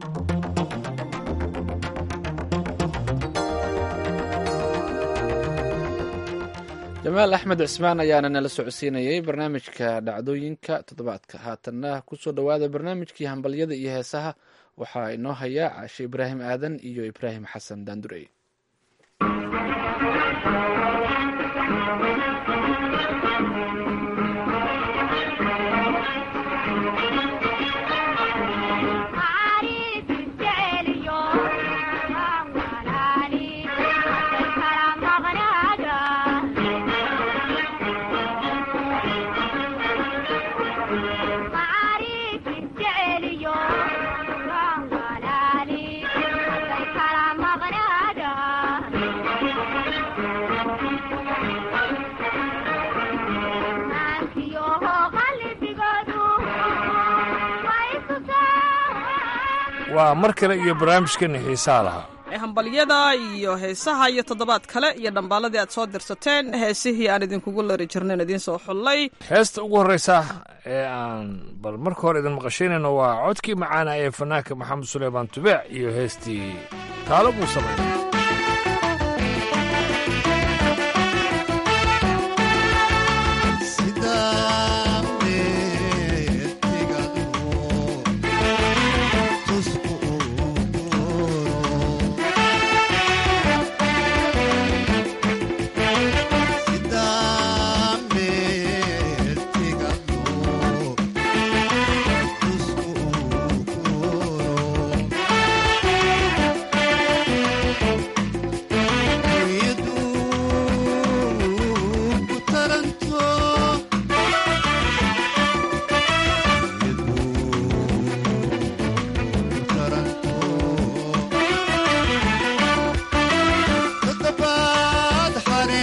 A: jamaal axmed cismaan ayaana nala socodsiinayay barnaamijka dhacdooyinka toddobaadka haatanna kusoo dhowaada barnaamijkii hambalyada iyo heesaha waxaa inoo haya caashe ibraahim aadan iyo ibraahim xasan daandurey
N: waa mar kale iyo barnaamijkeena xiisaa lahaa
O: ee hambalyada iyo heesaha iyo toddobaad kale iyo dhambaaladii aad soo dirsateen heesihii aan idinkugu lari jirnayn idiin soo xullay
N: heesta ugu horreysa ee aan bal marka hore idin maqashaynayno waa codkii macaana ee fanaanka maxamed suleymaan tubeec iyo heestii taalo buu sameynay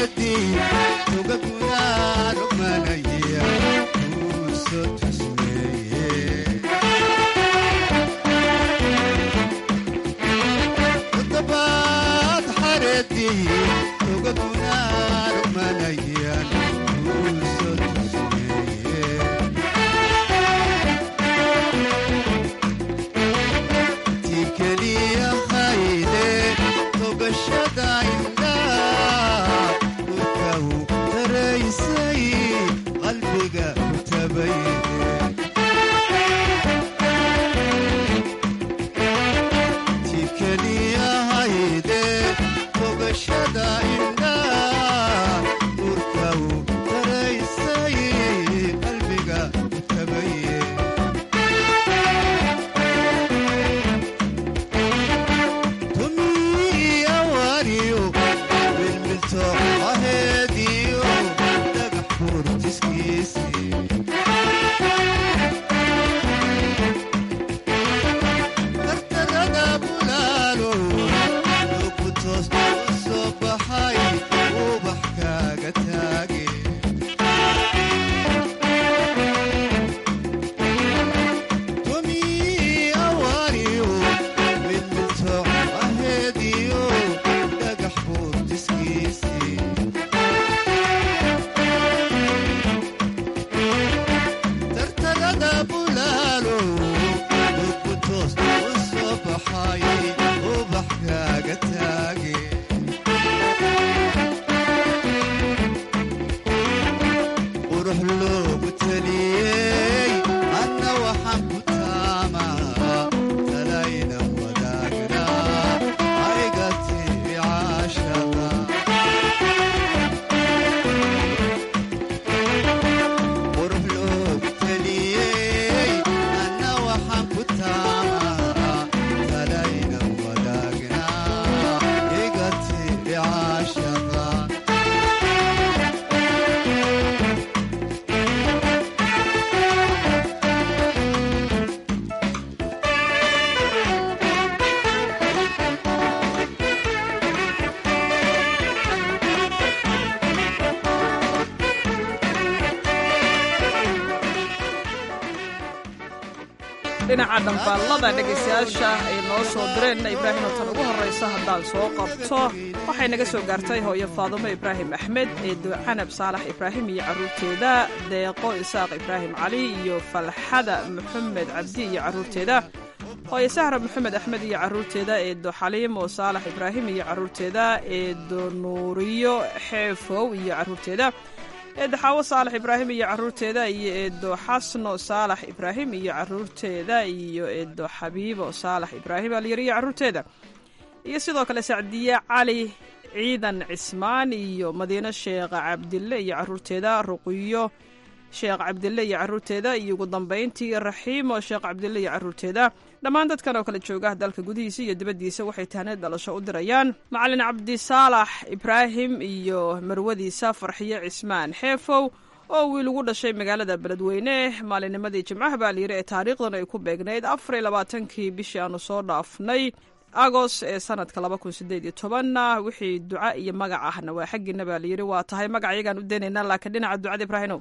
O: dhinaca dhambaallada dhegaystayaasha ay noo soo direenna ibraahimo tan ugu horraysa haddaan soo qabto waxay naga soo gaartay hooyo faadumo ibraahim axmed eedo canab saalax ibraahim iyo carruurteeda deeqo isaaq ibraahim cali iyo falxada maxamed cabdi iyo carruurteeda hooyo sahra maxamed axmed iyo carruurteeda eedo xaliimo saalax ibraahim iyo carruurteeda eedo nuuriyo xeefow iyo carruurteeda eedo xaawo saalax ibraahim iyo carruurteeda iyo eedo xasno saalax ibraahim iyo carruurteeda iyo eedo xabiibo saalax ibraahim alyar iyo carruurteeda iyo sidoo kale sacdiye cali ciidan cismaan iyo madiino sheekh cabdille iyo carruurteeda ruqiyo sheekh cabdille iyo carruurteeda iyo ugu dambayntii raxiimo sheekh cabdille iyo carruurteeda dhammaan dadkan oo kale jooga dalka gudihiisa iyo dibaddiisa waxay tahneed dhalasho u dirayaan macalin cabdisaalax ibraahim iyo marwadiisa farxiyo cismaan xeefow oo wiil ugu dhashay magaalada beledweyne maalinnimadii jimcaha baa layidhi ee taariikhdan ay ku beegnayd afar iyo labaatankii bishii aanu soo dhaafnay agos ee sanadka laba kun sideed iyo tobanna wixii duca iyo magac ahna waa xaggiina baa layidhi waa tahay magac iyagaan u daynaynaa laakiin dhinaca ducada ibraahino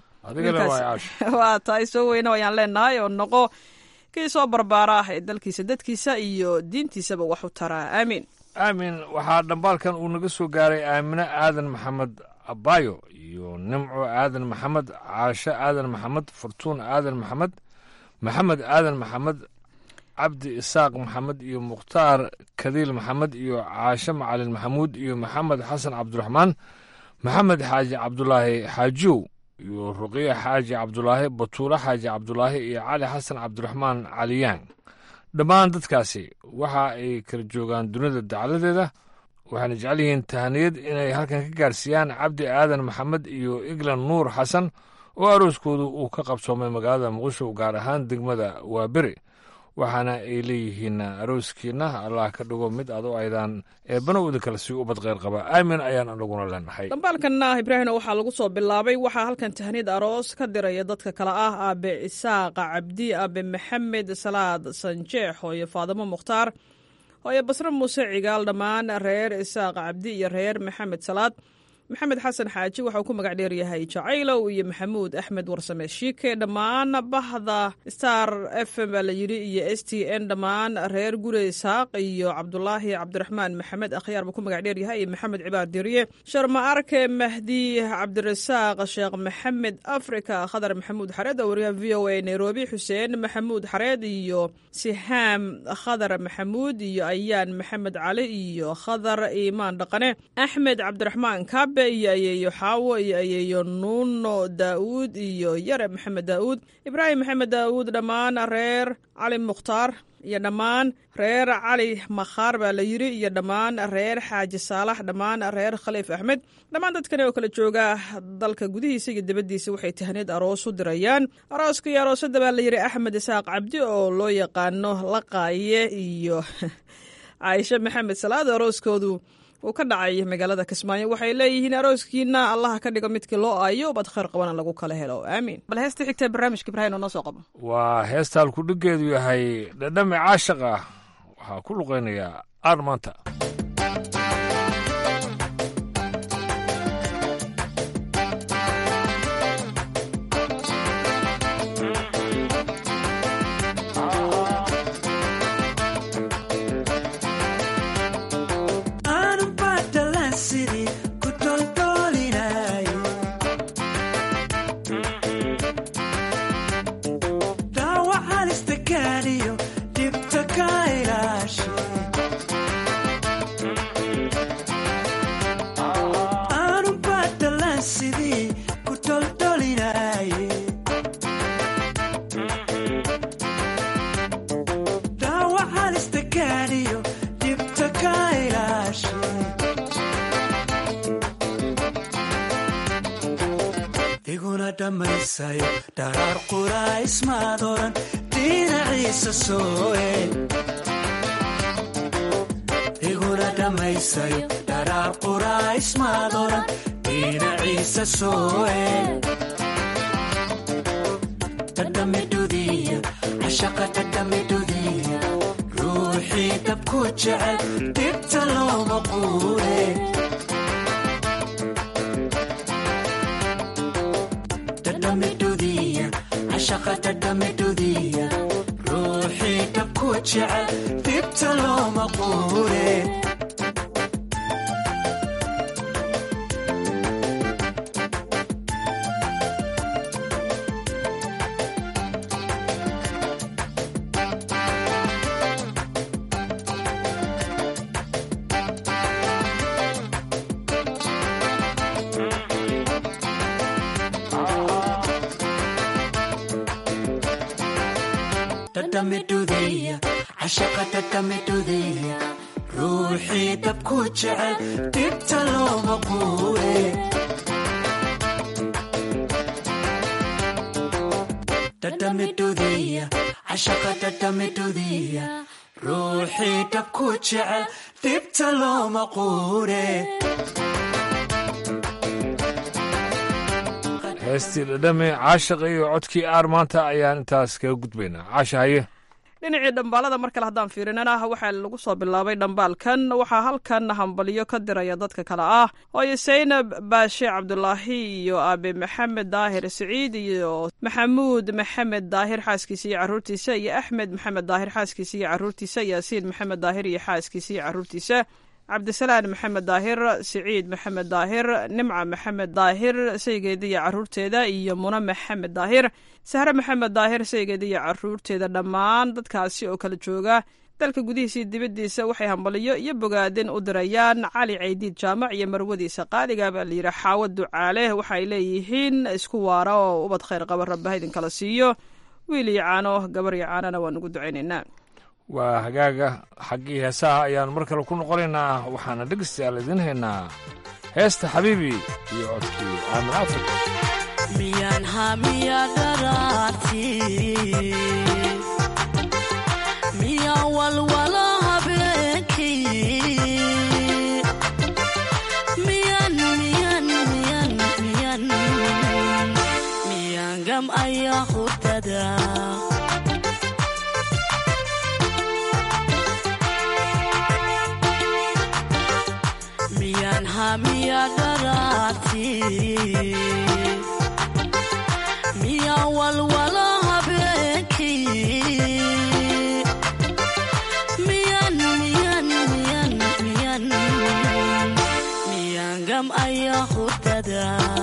O: waa tahay soo weyne ayaan leenahay oo noqo kii soo barbaara ah ee dalkiisa dadkiisa iyo diintiisaba wax u taraa aamiin
N: aamin waxaa dhambaalkan uu naga soo gaaray aamine aadan maxamed abayo iyo nimco aadan maxamed caasho aadan maxamed furtuun aadan maxamed maxamed aadan maxamed cabdi isaaq maxamed iyo mukhtaar kadiil maxamed iyo caashe macalin maxamuud iyo maxamed xasan cabdiraxmaan maxamed xaaji cabdulaahi xaajiyow iyo ruqiya xaaji cabdulaahi batuule xaaji cabdulaahi iyo cali xasan cabdiraxmaan caliyaan dhammaan dadkaasi waxa ay kala joogaan dunida dacaladeeda waxaana jecel yihiin tahaniyad inay halkan ka gaarsiiyaan cabdi aadan maxamed iyo iglan nuur xasan oo arooskoodu uu ka qabsoomay magaalada muqdisho gaar ahaan degmada waaberi waxaana ay leeyihiin arooskiina allah ka dhigo mid ado aydaan eebbana uda kale si ubad kheyr qaba aamin ayaan anaguna leenahay
O: dhambaalkanna ibraahino waxaa lagu soo bilaabay waxaa halkan tahniyad aroos ka diraya dadka kale ah aabe isaaqa cabdi aabe maxamed salaad sanjeex hooyo faadimo mukhtaar hooyo basre muuse cigaal dhammaan reer isaaqa cabdi iyo reer maxamed salaad maxamed xasan xaaji waxauu ku magac dheeryahay jacaylow iyo maxamuud axmed warsame shiike dhammaan bahda star f m baa la yidhi iyo s t n dhammaan reer gure isaaq iyo cabdulaahi cabdiraxmaan maxamed akhyaar buu ku magac dheeryahay iyo maxamed cibaar dirye sharma arke mahdi cabdirasaaq sheekh maxamed africa khadar maxamuud xareed oo wariyaha v o a nairobi xuseen maxamuud xareed iyo sihaam khadar maxamuud iyo ayaan maxamed cali iyo khadar iimaan dhaqane axmed cabdiraxmaan kaabe iyo ayeeyo xaawo iyo ayeeyo nuuno daa'uud iyo yare maxamed daa'uud ibraahim maxamed daa'uud dhammaan reer cali mukhtaar iyo dhammaan reer cali makhaar baa la yidhi iyo dhammaan reer xaaji saalax dhammaan reer khaliif axmed dhammaan dadkani oo kala jooga dalka gudihiisa iyo dibaddiisa waxay tahneed aroos u dirayaan arooska iyo aroosada baa la yidhi axmed isaaq cabdi oo loo yaqaano laqaaye iyo caaisho maxamed salaad arooskoodu uu ka dhacay magaalada kismaayo waxay leeyihiin arooskiina allaha ka dhigo midkii loo aayo bad khayr qabana lagu kala helo aamiin bal heesta xigtee barnaamijka ibrahin oo noo soo qabo
N: waa heesta halkudhigeedu yahay dhadhame caashaq ah waxaa ku luqaynayaa aar maanta
P: dharaar quraysmaad oran dhinaciisa sooe iguna dhammaysayo dharaar quraysmaad oran dhinaciisa sooe dhadhamidudiya cashaqa dhadhamidudiya ruuxii dabku jecel dhibta looma quure ruuxii dabku jecel dibta looma quure ruuxii dabku jecel dibta looma quure dhadhamidudiya cashaqa dhadhamidudiya ruuxii dabku jecel dibta looma quure
N: heestii dhadhame caashaqa iyo codkii aar maanta ayaan intaas kaga gudbaynaa caasha haye
O: dhinacii dhambaalada mar kale haddaan fiirinana waxaa lagu soo bilaabay dhambaalkan waxaa halkan hambalyo ka diraya dadka kale ah hooyo saynab baashe cabdulaahi iyo aabe maxamed daahir siciid iyo maxamuud maxamed daahir xaaskiisa iyo caruurtiisa iyo axmed maxamed daahir xaaskiisa iyo caruurtiisa yaasiin maxamed daahir iyo xaaskiisa iyo caruurtiisa cabdisalaan maxamed daahir siciid maxamed daahir nimca maxamed daahir saygeeda iyo caruurteeda iyo muna maxamed daahir sahre maxamed daahir saygeeda iyo caruurteeda dhammaan dadkaasi oo kala jooga dalka gudihiisa iyo dibaddiisa waxay hambaliyo iyo bogaadin u dirayaan cali caydiid jaamac iyo marwadiisa qaaliga baa layidhi xaawo ducaale waxaay leeyihiin isku waara oo ubad khayr qaba rabbaha idinkala siiyo wiil iyo caano gabar iyo caanona waan ugu ducaynaynaa
N: waa hagaaga xaggii heesaha ayaan mar kale ku noqonaynaa waxaana dhegeystayaal idiin haynaa heesta xabiibi iyo codkii aamin afrika
P: miyaan hamiya dharaarti miyaa walwala habeenkii miyan miyan miyan miyan miyaan gam ayaa hurdada miya dharaarti miya walwala habeenkii miyan miyan miyan miyan miyan gam ayaa hurdada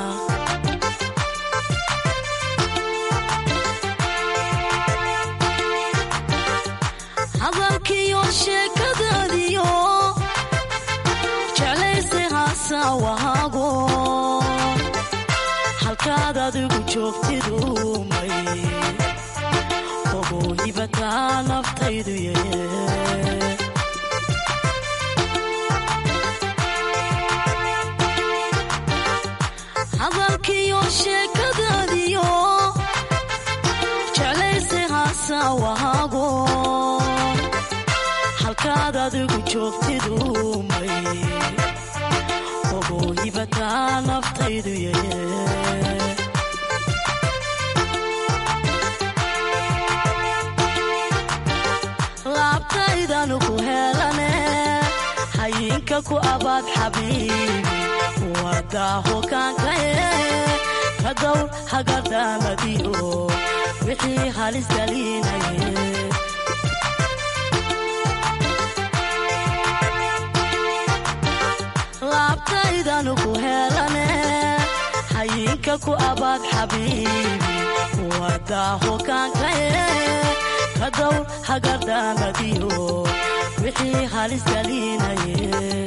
P: hadalkiyo sheekadaadiyo jeclayse haasawahaago halkaad adigu joogtidu may ogow hibataa naftaydu ye hadalkiyo sheekadaadiyo jeclayse haasawahaago halkaad adigu joogtidu may ogow hibataa naftaydu ye laabtaydanu ku helane hayinka ku abaad xabiibi wadaaho kaankaye ka dowr hagadaamadiyo wixii halis galinaye laabtaydanu ku helane hayinka ku abaad xabiibi wadaaho kaankaye ka dowr hagadaamadiyo wixii halis galinaye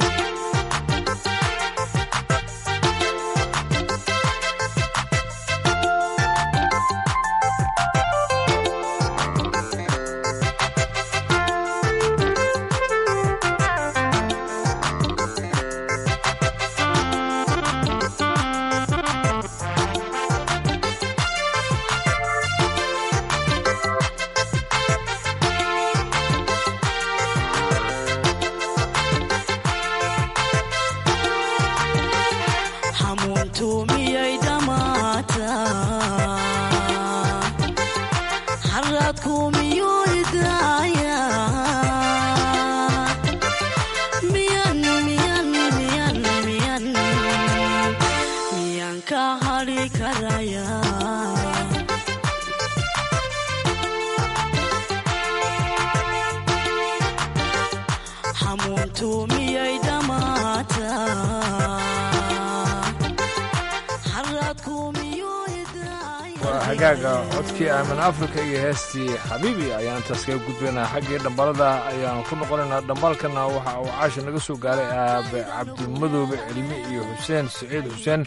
P: hamuuntu miyay dhammaataa haraadku miyuu idaaya miyan miyan miyan miyan miyan ka hadhi karaya hamuuntu miyay dhammaataa
N: waa hagaaga codkii aamin afrika iyo heestii xabiibi ayaan intaas kaga gudbaynaa xaggii dhambalada ayaan ku noqonaynaa dhambalkana waxa uu caasha naga soo gaaray aabe cabdimadoobe cilmi iyo xuseen siciid xuseen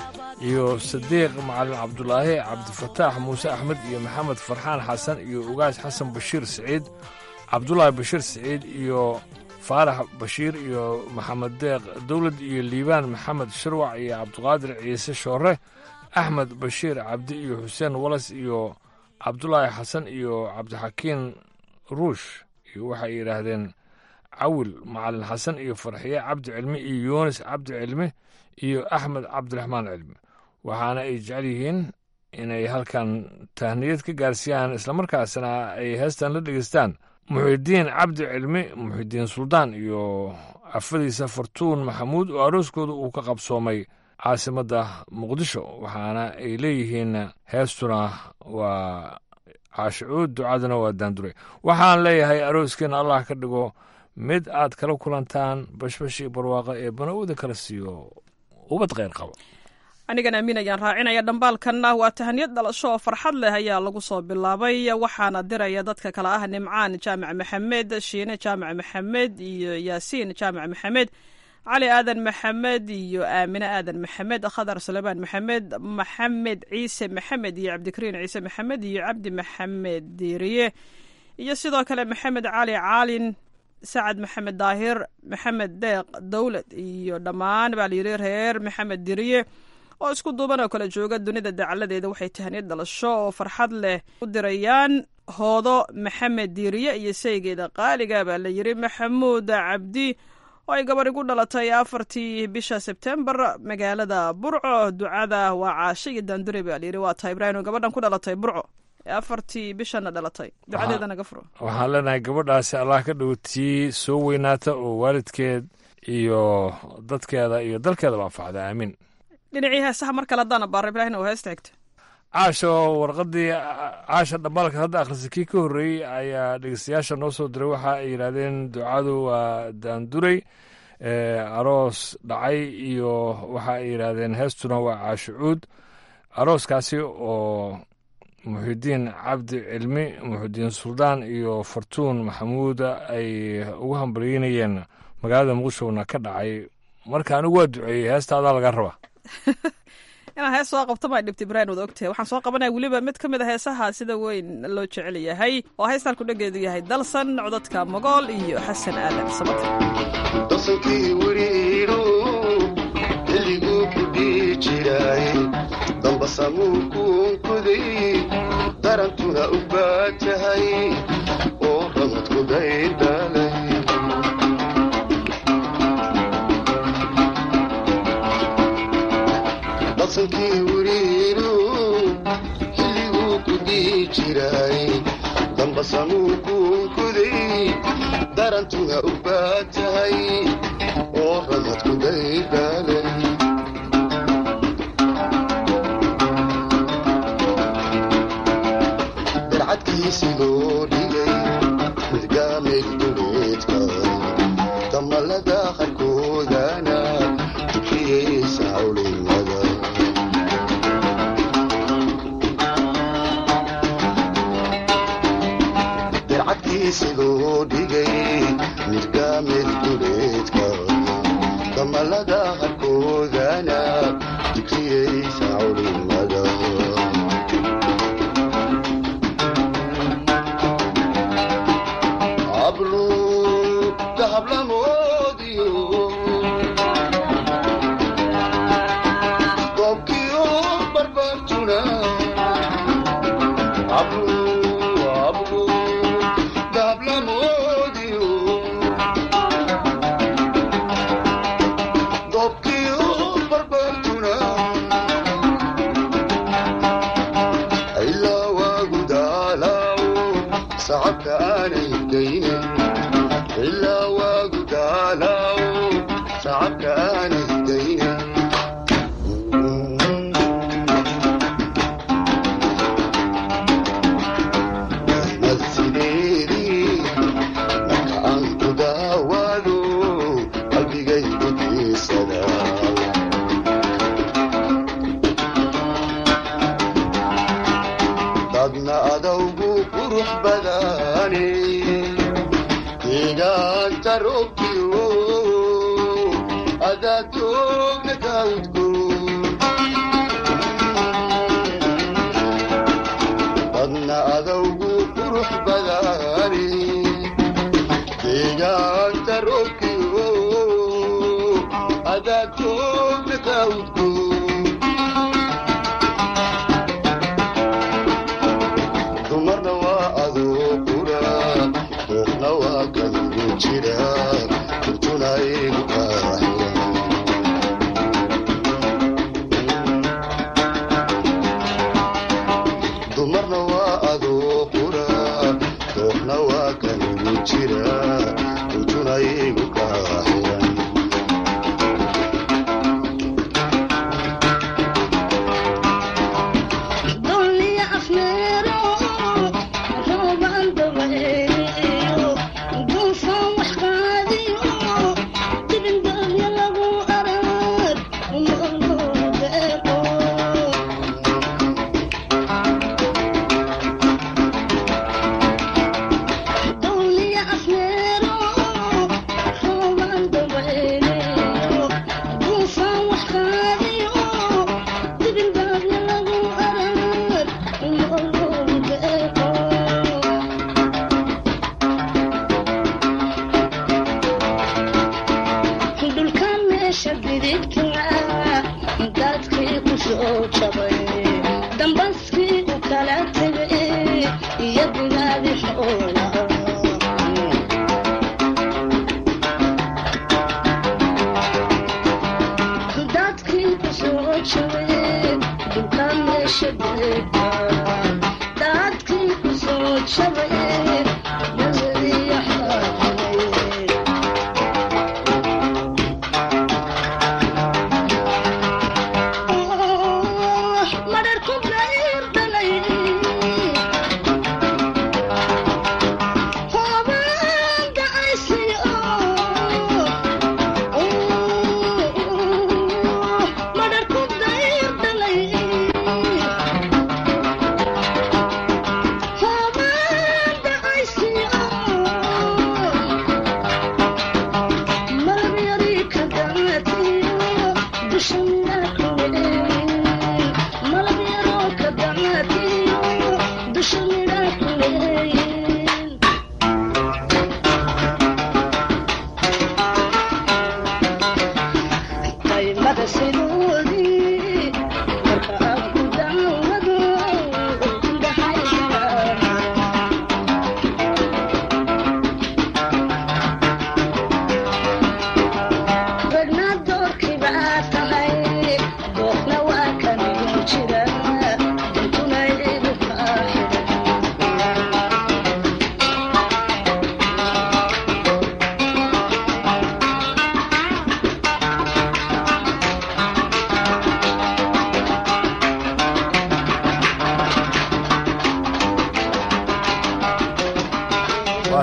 N: iyo sadiiq macalin cabdulaahi cabdifataax muuse axmed iyo maxamed farxaan xasan iyo ugaas xasan bashiir siciid cabdulaahi bashiir siciid iyo faarax bashiir iyo maxamed deeq dowlad iyo liibaan maxamed shirwac iyo cabdiqaadir ciise shoore axmed bashiir cabdi iyo xuseen walas iyo cabdulaahi xasan iyo cabdixakiin ruush iyo waxay yidhaahdeen cawil macalin xasan iyo farxiye cabdi cilmi iyo yuunis cabdi cilmi iyo axmed cabdiraxmaan cilmi waxaana ay jecel yihiin inay halkan tahniyad ka gaarsiiyaan islamarkaasna ay heestan la dhegeystaan muxidiin cabdi cilmi muxidiin suldaan iyo afadiisa fartuun maxamuud oo arooskooda uu ka qabsoomay caasimadda muqdisho waxaana ay leeyihiin heestuna waa caashicuud ducaduna waa daandure waxaan leeyahay arooskeenna allah ka dhigo mid aad kala kulantaan bashbashi barwaaqa ee bana'uuda kala siiyo ubad kheyr qabo
O: anigan amiin ayaan raacinaya dhambaalkanna waa tahaniyad dhalasho oo farxad leh ayaa lagu soo bilaabay waxaana diraya dadka kale ah nimcaan jaamac maxamed shiine jaamac maxamed iyo yaasiin jaamac maxamed cali aadan maxamed iyo aamine aadan maxamed khadar suleymaan maxamed maxamed ciise maxamed iyo cabdikariin ciise maxamed iyo cabdi maxamed diiriye iyo sidoo kale maxamed cali caalin sacad maxamed daahir maxamed deeq dowlad iyo dhammaan baa layidhi reer maxamed diriye oo isku duuban oo kala jooga dunida dacaladeeda waxay tahaniyad dhalasho oo farxad leh u dirayaan hoodo maxamed diiriye iyo saygeeda qaaliga baa layidhi maxamuud cabdi oo ay gabar igu dhalatay afartii bisha sebtembar magaalada burco ducada waa caasho iyo daandure baa layidhi waa tahay ibraahim oo gabadhan ku dhalatay burco afartii bishana dhalatay ducadeeda naga furo
N: waxaan leenahay gabadhaasi allah ka dhow tii soo weynaata oo waalidkeed iyo dadkeeda iyo dalkeedaba anfacda aamiin
O: dhinacii heesaha mar kale haddaan abaara ibraahim oo heesta xigta
N: caasha oo warqadii caasha dhambaalka hadda akhrisay kii ka horreeyey ayaa dhegeystayaasha noo soo diray waxa ay yidhaahdeen ducadu waa daanduray aroos dhacay iyo waxa ay yidhaahdeen heestuna waa caashucuud arooskaasi oo muxidiin cabdi cilmi muxidiin suldaan iyo fartuun maxamuuda ay ugu hambalyeynayeen magaalada muqdishona ka dhacay marka anigu waa duceeyey heestaadaa laga rabaa
O: inaan hees soo qabto maa dhibta ibraahim wada ogtahay waxaan soo qabanaya weliba mid ka mid a heesaha sida weyn loo jecel yahay oo heestaan ku dhageedu yahay dalsan codadka mogool iyo xasan aadan sabata
Q: dalsankii weriiru xilliguu ku dhihi jiray dambasamuu kuunkuday darantuna u baatahay oo ramadku daydhalay dalsankii weriiru xilliguu ku dhihi jiray dambasamuu kuunkuday darantuna u baatahay oo ramadku daydhalay darcadkiisi loo dhigay midgaamay duleedka damalada qarkoodana tukiyeysa hawlimada darcadkiisi loo dhigay midgaamay duleedka damalada qarkoodana tukiyeysa hawlimada ablu dahablamoodiyo goobkiyo barbartuna ablu ablu dahablamoodiyo goobkiyo barbartuna ilaa waagu daalaawo sacabka aanay geynin ilaa waagu daalaawo sacabka aanay geynin ahmad sideedii marka aan ku daawaado qalbigaygu diisadaa dadna adawgu qurux badane deegaanta roobkiyo adaadoogna daawudku dadna adawgu qurux badane deegaanta roobkiyo adaadoogna daawudku dumarna waa adoo qura ruuxna waa kaligu jira runtuna igu kaaxira dumarna waa adoo qura ruuxna waa kaligu jira runtuna igu kaaxira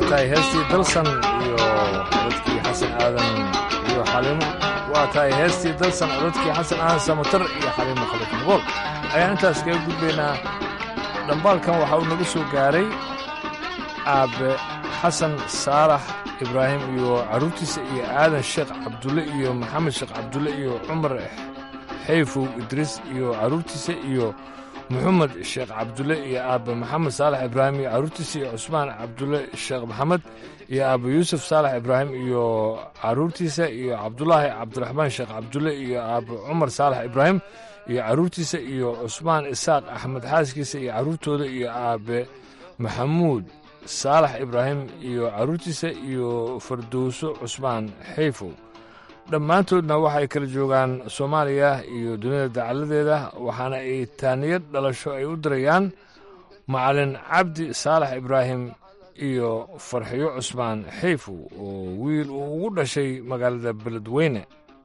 N: tahay heestii dalsan iyo codadkii xasan aadan iyo xaliimo waa tahay heestii dalsan codadkii xasan aadan samatar iyo xaliimo khalid mugool ayaan intaas kaga gudbaynaa dhambaalkan waxa uu naga soo gaaray aabe xasan saalax ibraahim iyo carruurtiisa iyo aadan sheekh cabdulle iyo maxamed sheekh cabdulle iyo cumar xayfow idriis iyo carruurtiisa iyo moxamed sheekh cabdulle iyo aabbe maxamed saalax ibraahim iyo carruurtiisa iyo cusmaan cabdulle sheekh maxamed iyo aabbe yuusuf saalax ibraahim iyo carruurtiisa iyo cabdulaahi cabdiraxmaan sheekh cabdulle iyo aabbe cumar saalax ibraahim iyo carruurtiisa iyo cusmaan isaaq axmed xaaskiisa iyo carruurtooda iyo aabbe maxamuud saalax ibraahim iyo carruurtiisa iyo fardowso cusmaan xayfow dhammaantoodna waxay kala joogaan soomaaliya iyo dunida dacaladeeda waxaana ay taaniyad dhalasho ay u dirayaan macalin cabdi saalax ibraahim iyo farxiyo cusmaan xayfow oo wiil uu ugu dhashay magaalada beledweyne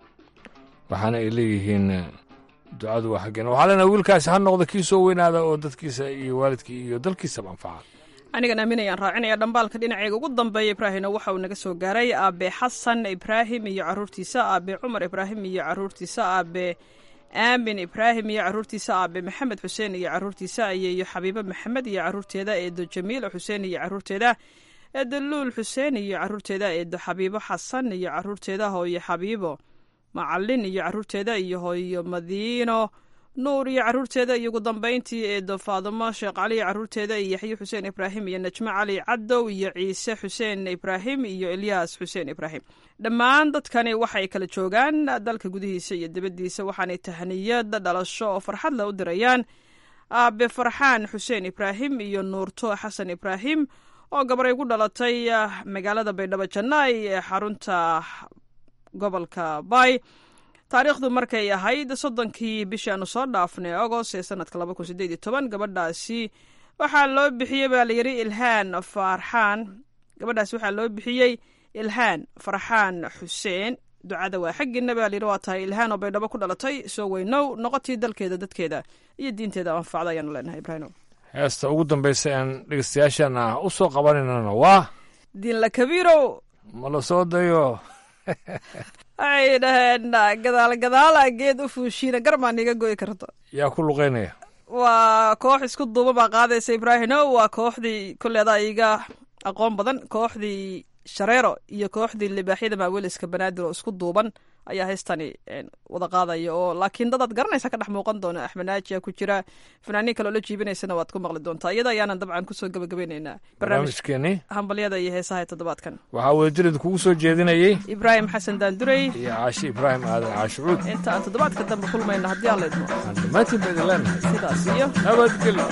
N: waxaana ay leeyihiin ducadu waa xaggeen waxaa leenaha wiilkaasi ha noqda kii soo weynaada oo dadkiisa iyo waalidkii iyo dalkiisaba anfaca
O: anigan aaminayaan raacinaya dhambaalka dhinaceyga ugu dambeeya ibraahimna waxa uu naga soo gaaray aabe xasan ibraahim iyo carruurtiisa aabe cumar ibraahim iyo carruurtiisa aabe aamin ibraahim iyo carruurtiisa aabe maxamed xuseen iyo carruurtiisa iyo xabiibo maxamed iyo carruurteeda eedo jamiila xuseen iyo carruurteeda eedo luul xuseen iyo carruurteeda eedo xabiibo xasan iyo carruurteeda hooyo xabiibo macalin iyo carruurteeda iyo hooyo madiino nuur iyo carruurteeda iyo ugu dambayntii eedo faadimo sheekh cali iyo carruurteeda iyo yaxye xuseen ibraahim iyo najmo cali cadow iyo ciise xuseen ibraahim iyo elyaas xuseen ibraahim dhammaan dadkani waxay kala joogaan dalka gudihiisa iyo dibaddiisa waxaanay tahniyad dhalasho oo farxad la u dirayaan aabe farxaan xuseen ibraahim iyo nuurto xasan ibraahim oo gabaray ku dhalatay magaalada baydhabo jannaay ee xarunta gobolka bay taariikhdu markay ahayd soddonkii bishii aanu soo dhaafnay agost ee sanadka laba kun sideed iyo toban gabadhaasi waxaa loo bixiyey baa layidhi ilhaan farxaan gabadhaasi waxaa loo bixiyey ilhaan farxaan xuseen ducada waa xaggiina baa layidhi waa tahay ilhaan oo baydhabo ku dhalatay soo weynow noqotii dalkeeda dadkeeda iyo diinteeda anfacda ayaanu leenahay ibraahim
N: heesta ugu dambaysa aan dhegeystayaashana u soo qabanaynana waa
O: diinla kabiirow
N: ma la soo dayo
O: waxay dhaheen gadaal gadaala geed u fuushiina garmaan iga go'i karto
N: yaa ku luqaynaya
O: waa koox isku duuba baa qaadaysa ibraahino waa kooxdii kolleedaa iga aqoon badan kooxdii shareero iyo kooxdii libaaxyada maaweliska banaadir oo isku duuban ayaa heystani wada qaadaya oo laakiin dadaad garanaysa ka dhex muuqan doona axmed naajiya ku jira fanaaniin kale oo la jiibinaysana waad ku maqli doontaa iyada ayaanan dabcan kusoo gabagabaynaynaa
N: barnaamijkeeni
O: hambalyada iyo heesaha ee toddobaadkan
N: waxaa wadajirid kugu soo jeedinayey
O: ibraahim xasan daandurey
N: iyo caashi ibraahim aadan caashucuud
O: inta aan toddobaadka dambe kulmayna haddii aan laydmo
N: aan dhammaantiin ba idin leenahay
O: sidaas iyo
N: nabadgelyo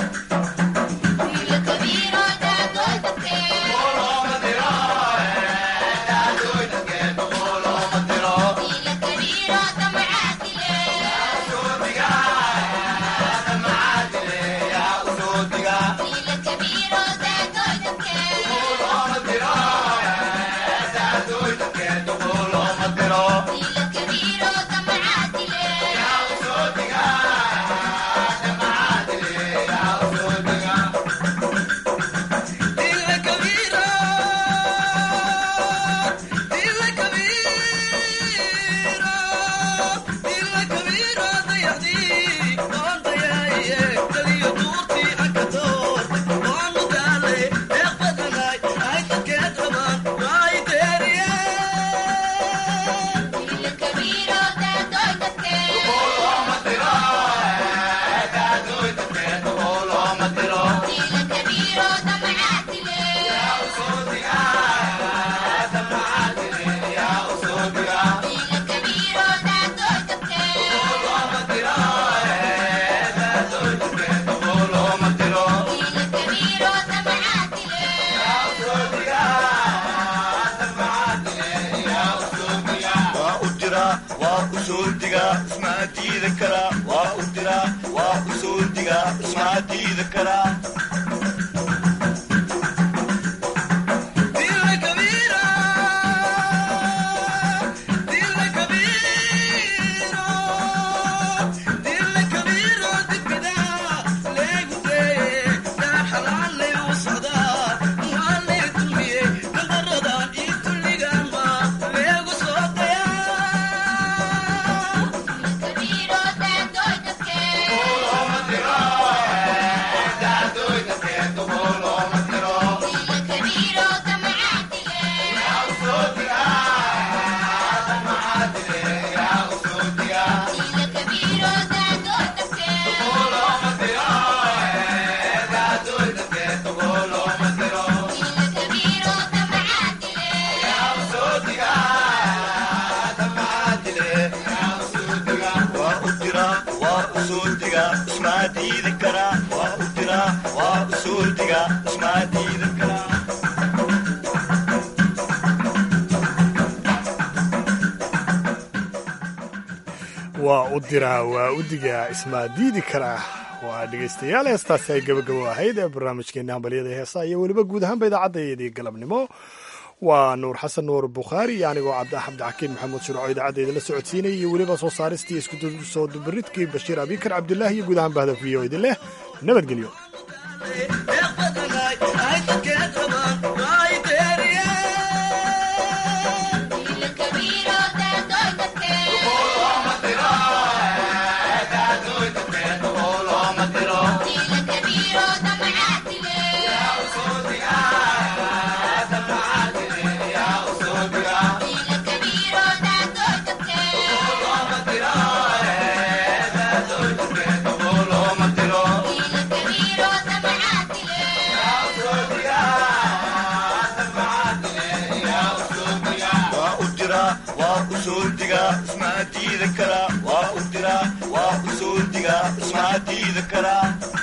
P: usuuldiga ismaa diidi karaa waa u diraa waa usuuldiga ismaa diidi karaa
B: waa u diraa waa u digaa ismaa diidi karaa waa dhegaystayaal heestaasi ay gabagabo ahayd ee barnaamijkeena hambalyada heesaa iyo weliba guud ahaanba idaacaddaeedii galabnimo waa nuur xasan nuur bukhaari iyo anigoo cabdixakiin maxamuud shurco idaacadda idinla socodsiinaya iyo weliba soo saaristii isku soo dubaridkii bashiir abikar cabdilaahi iyo guud ahaan bahda v o idin leh nabadgelyo
P: ismaa diidi karaa waa u diraa waa usuuldiga ismaa diidi karaa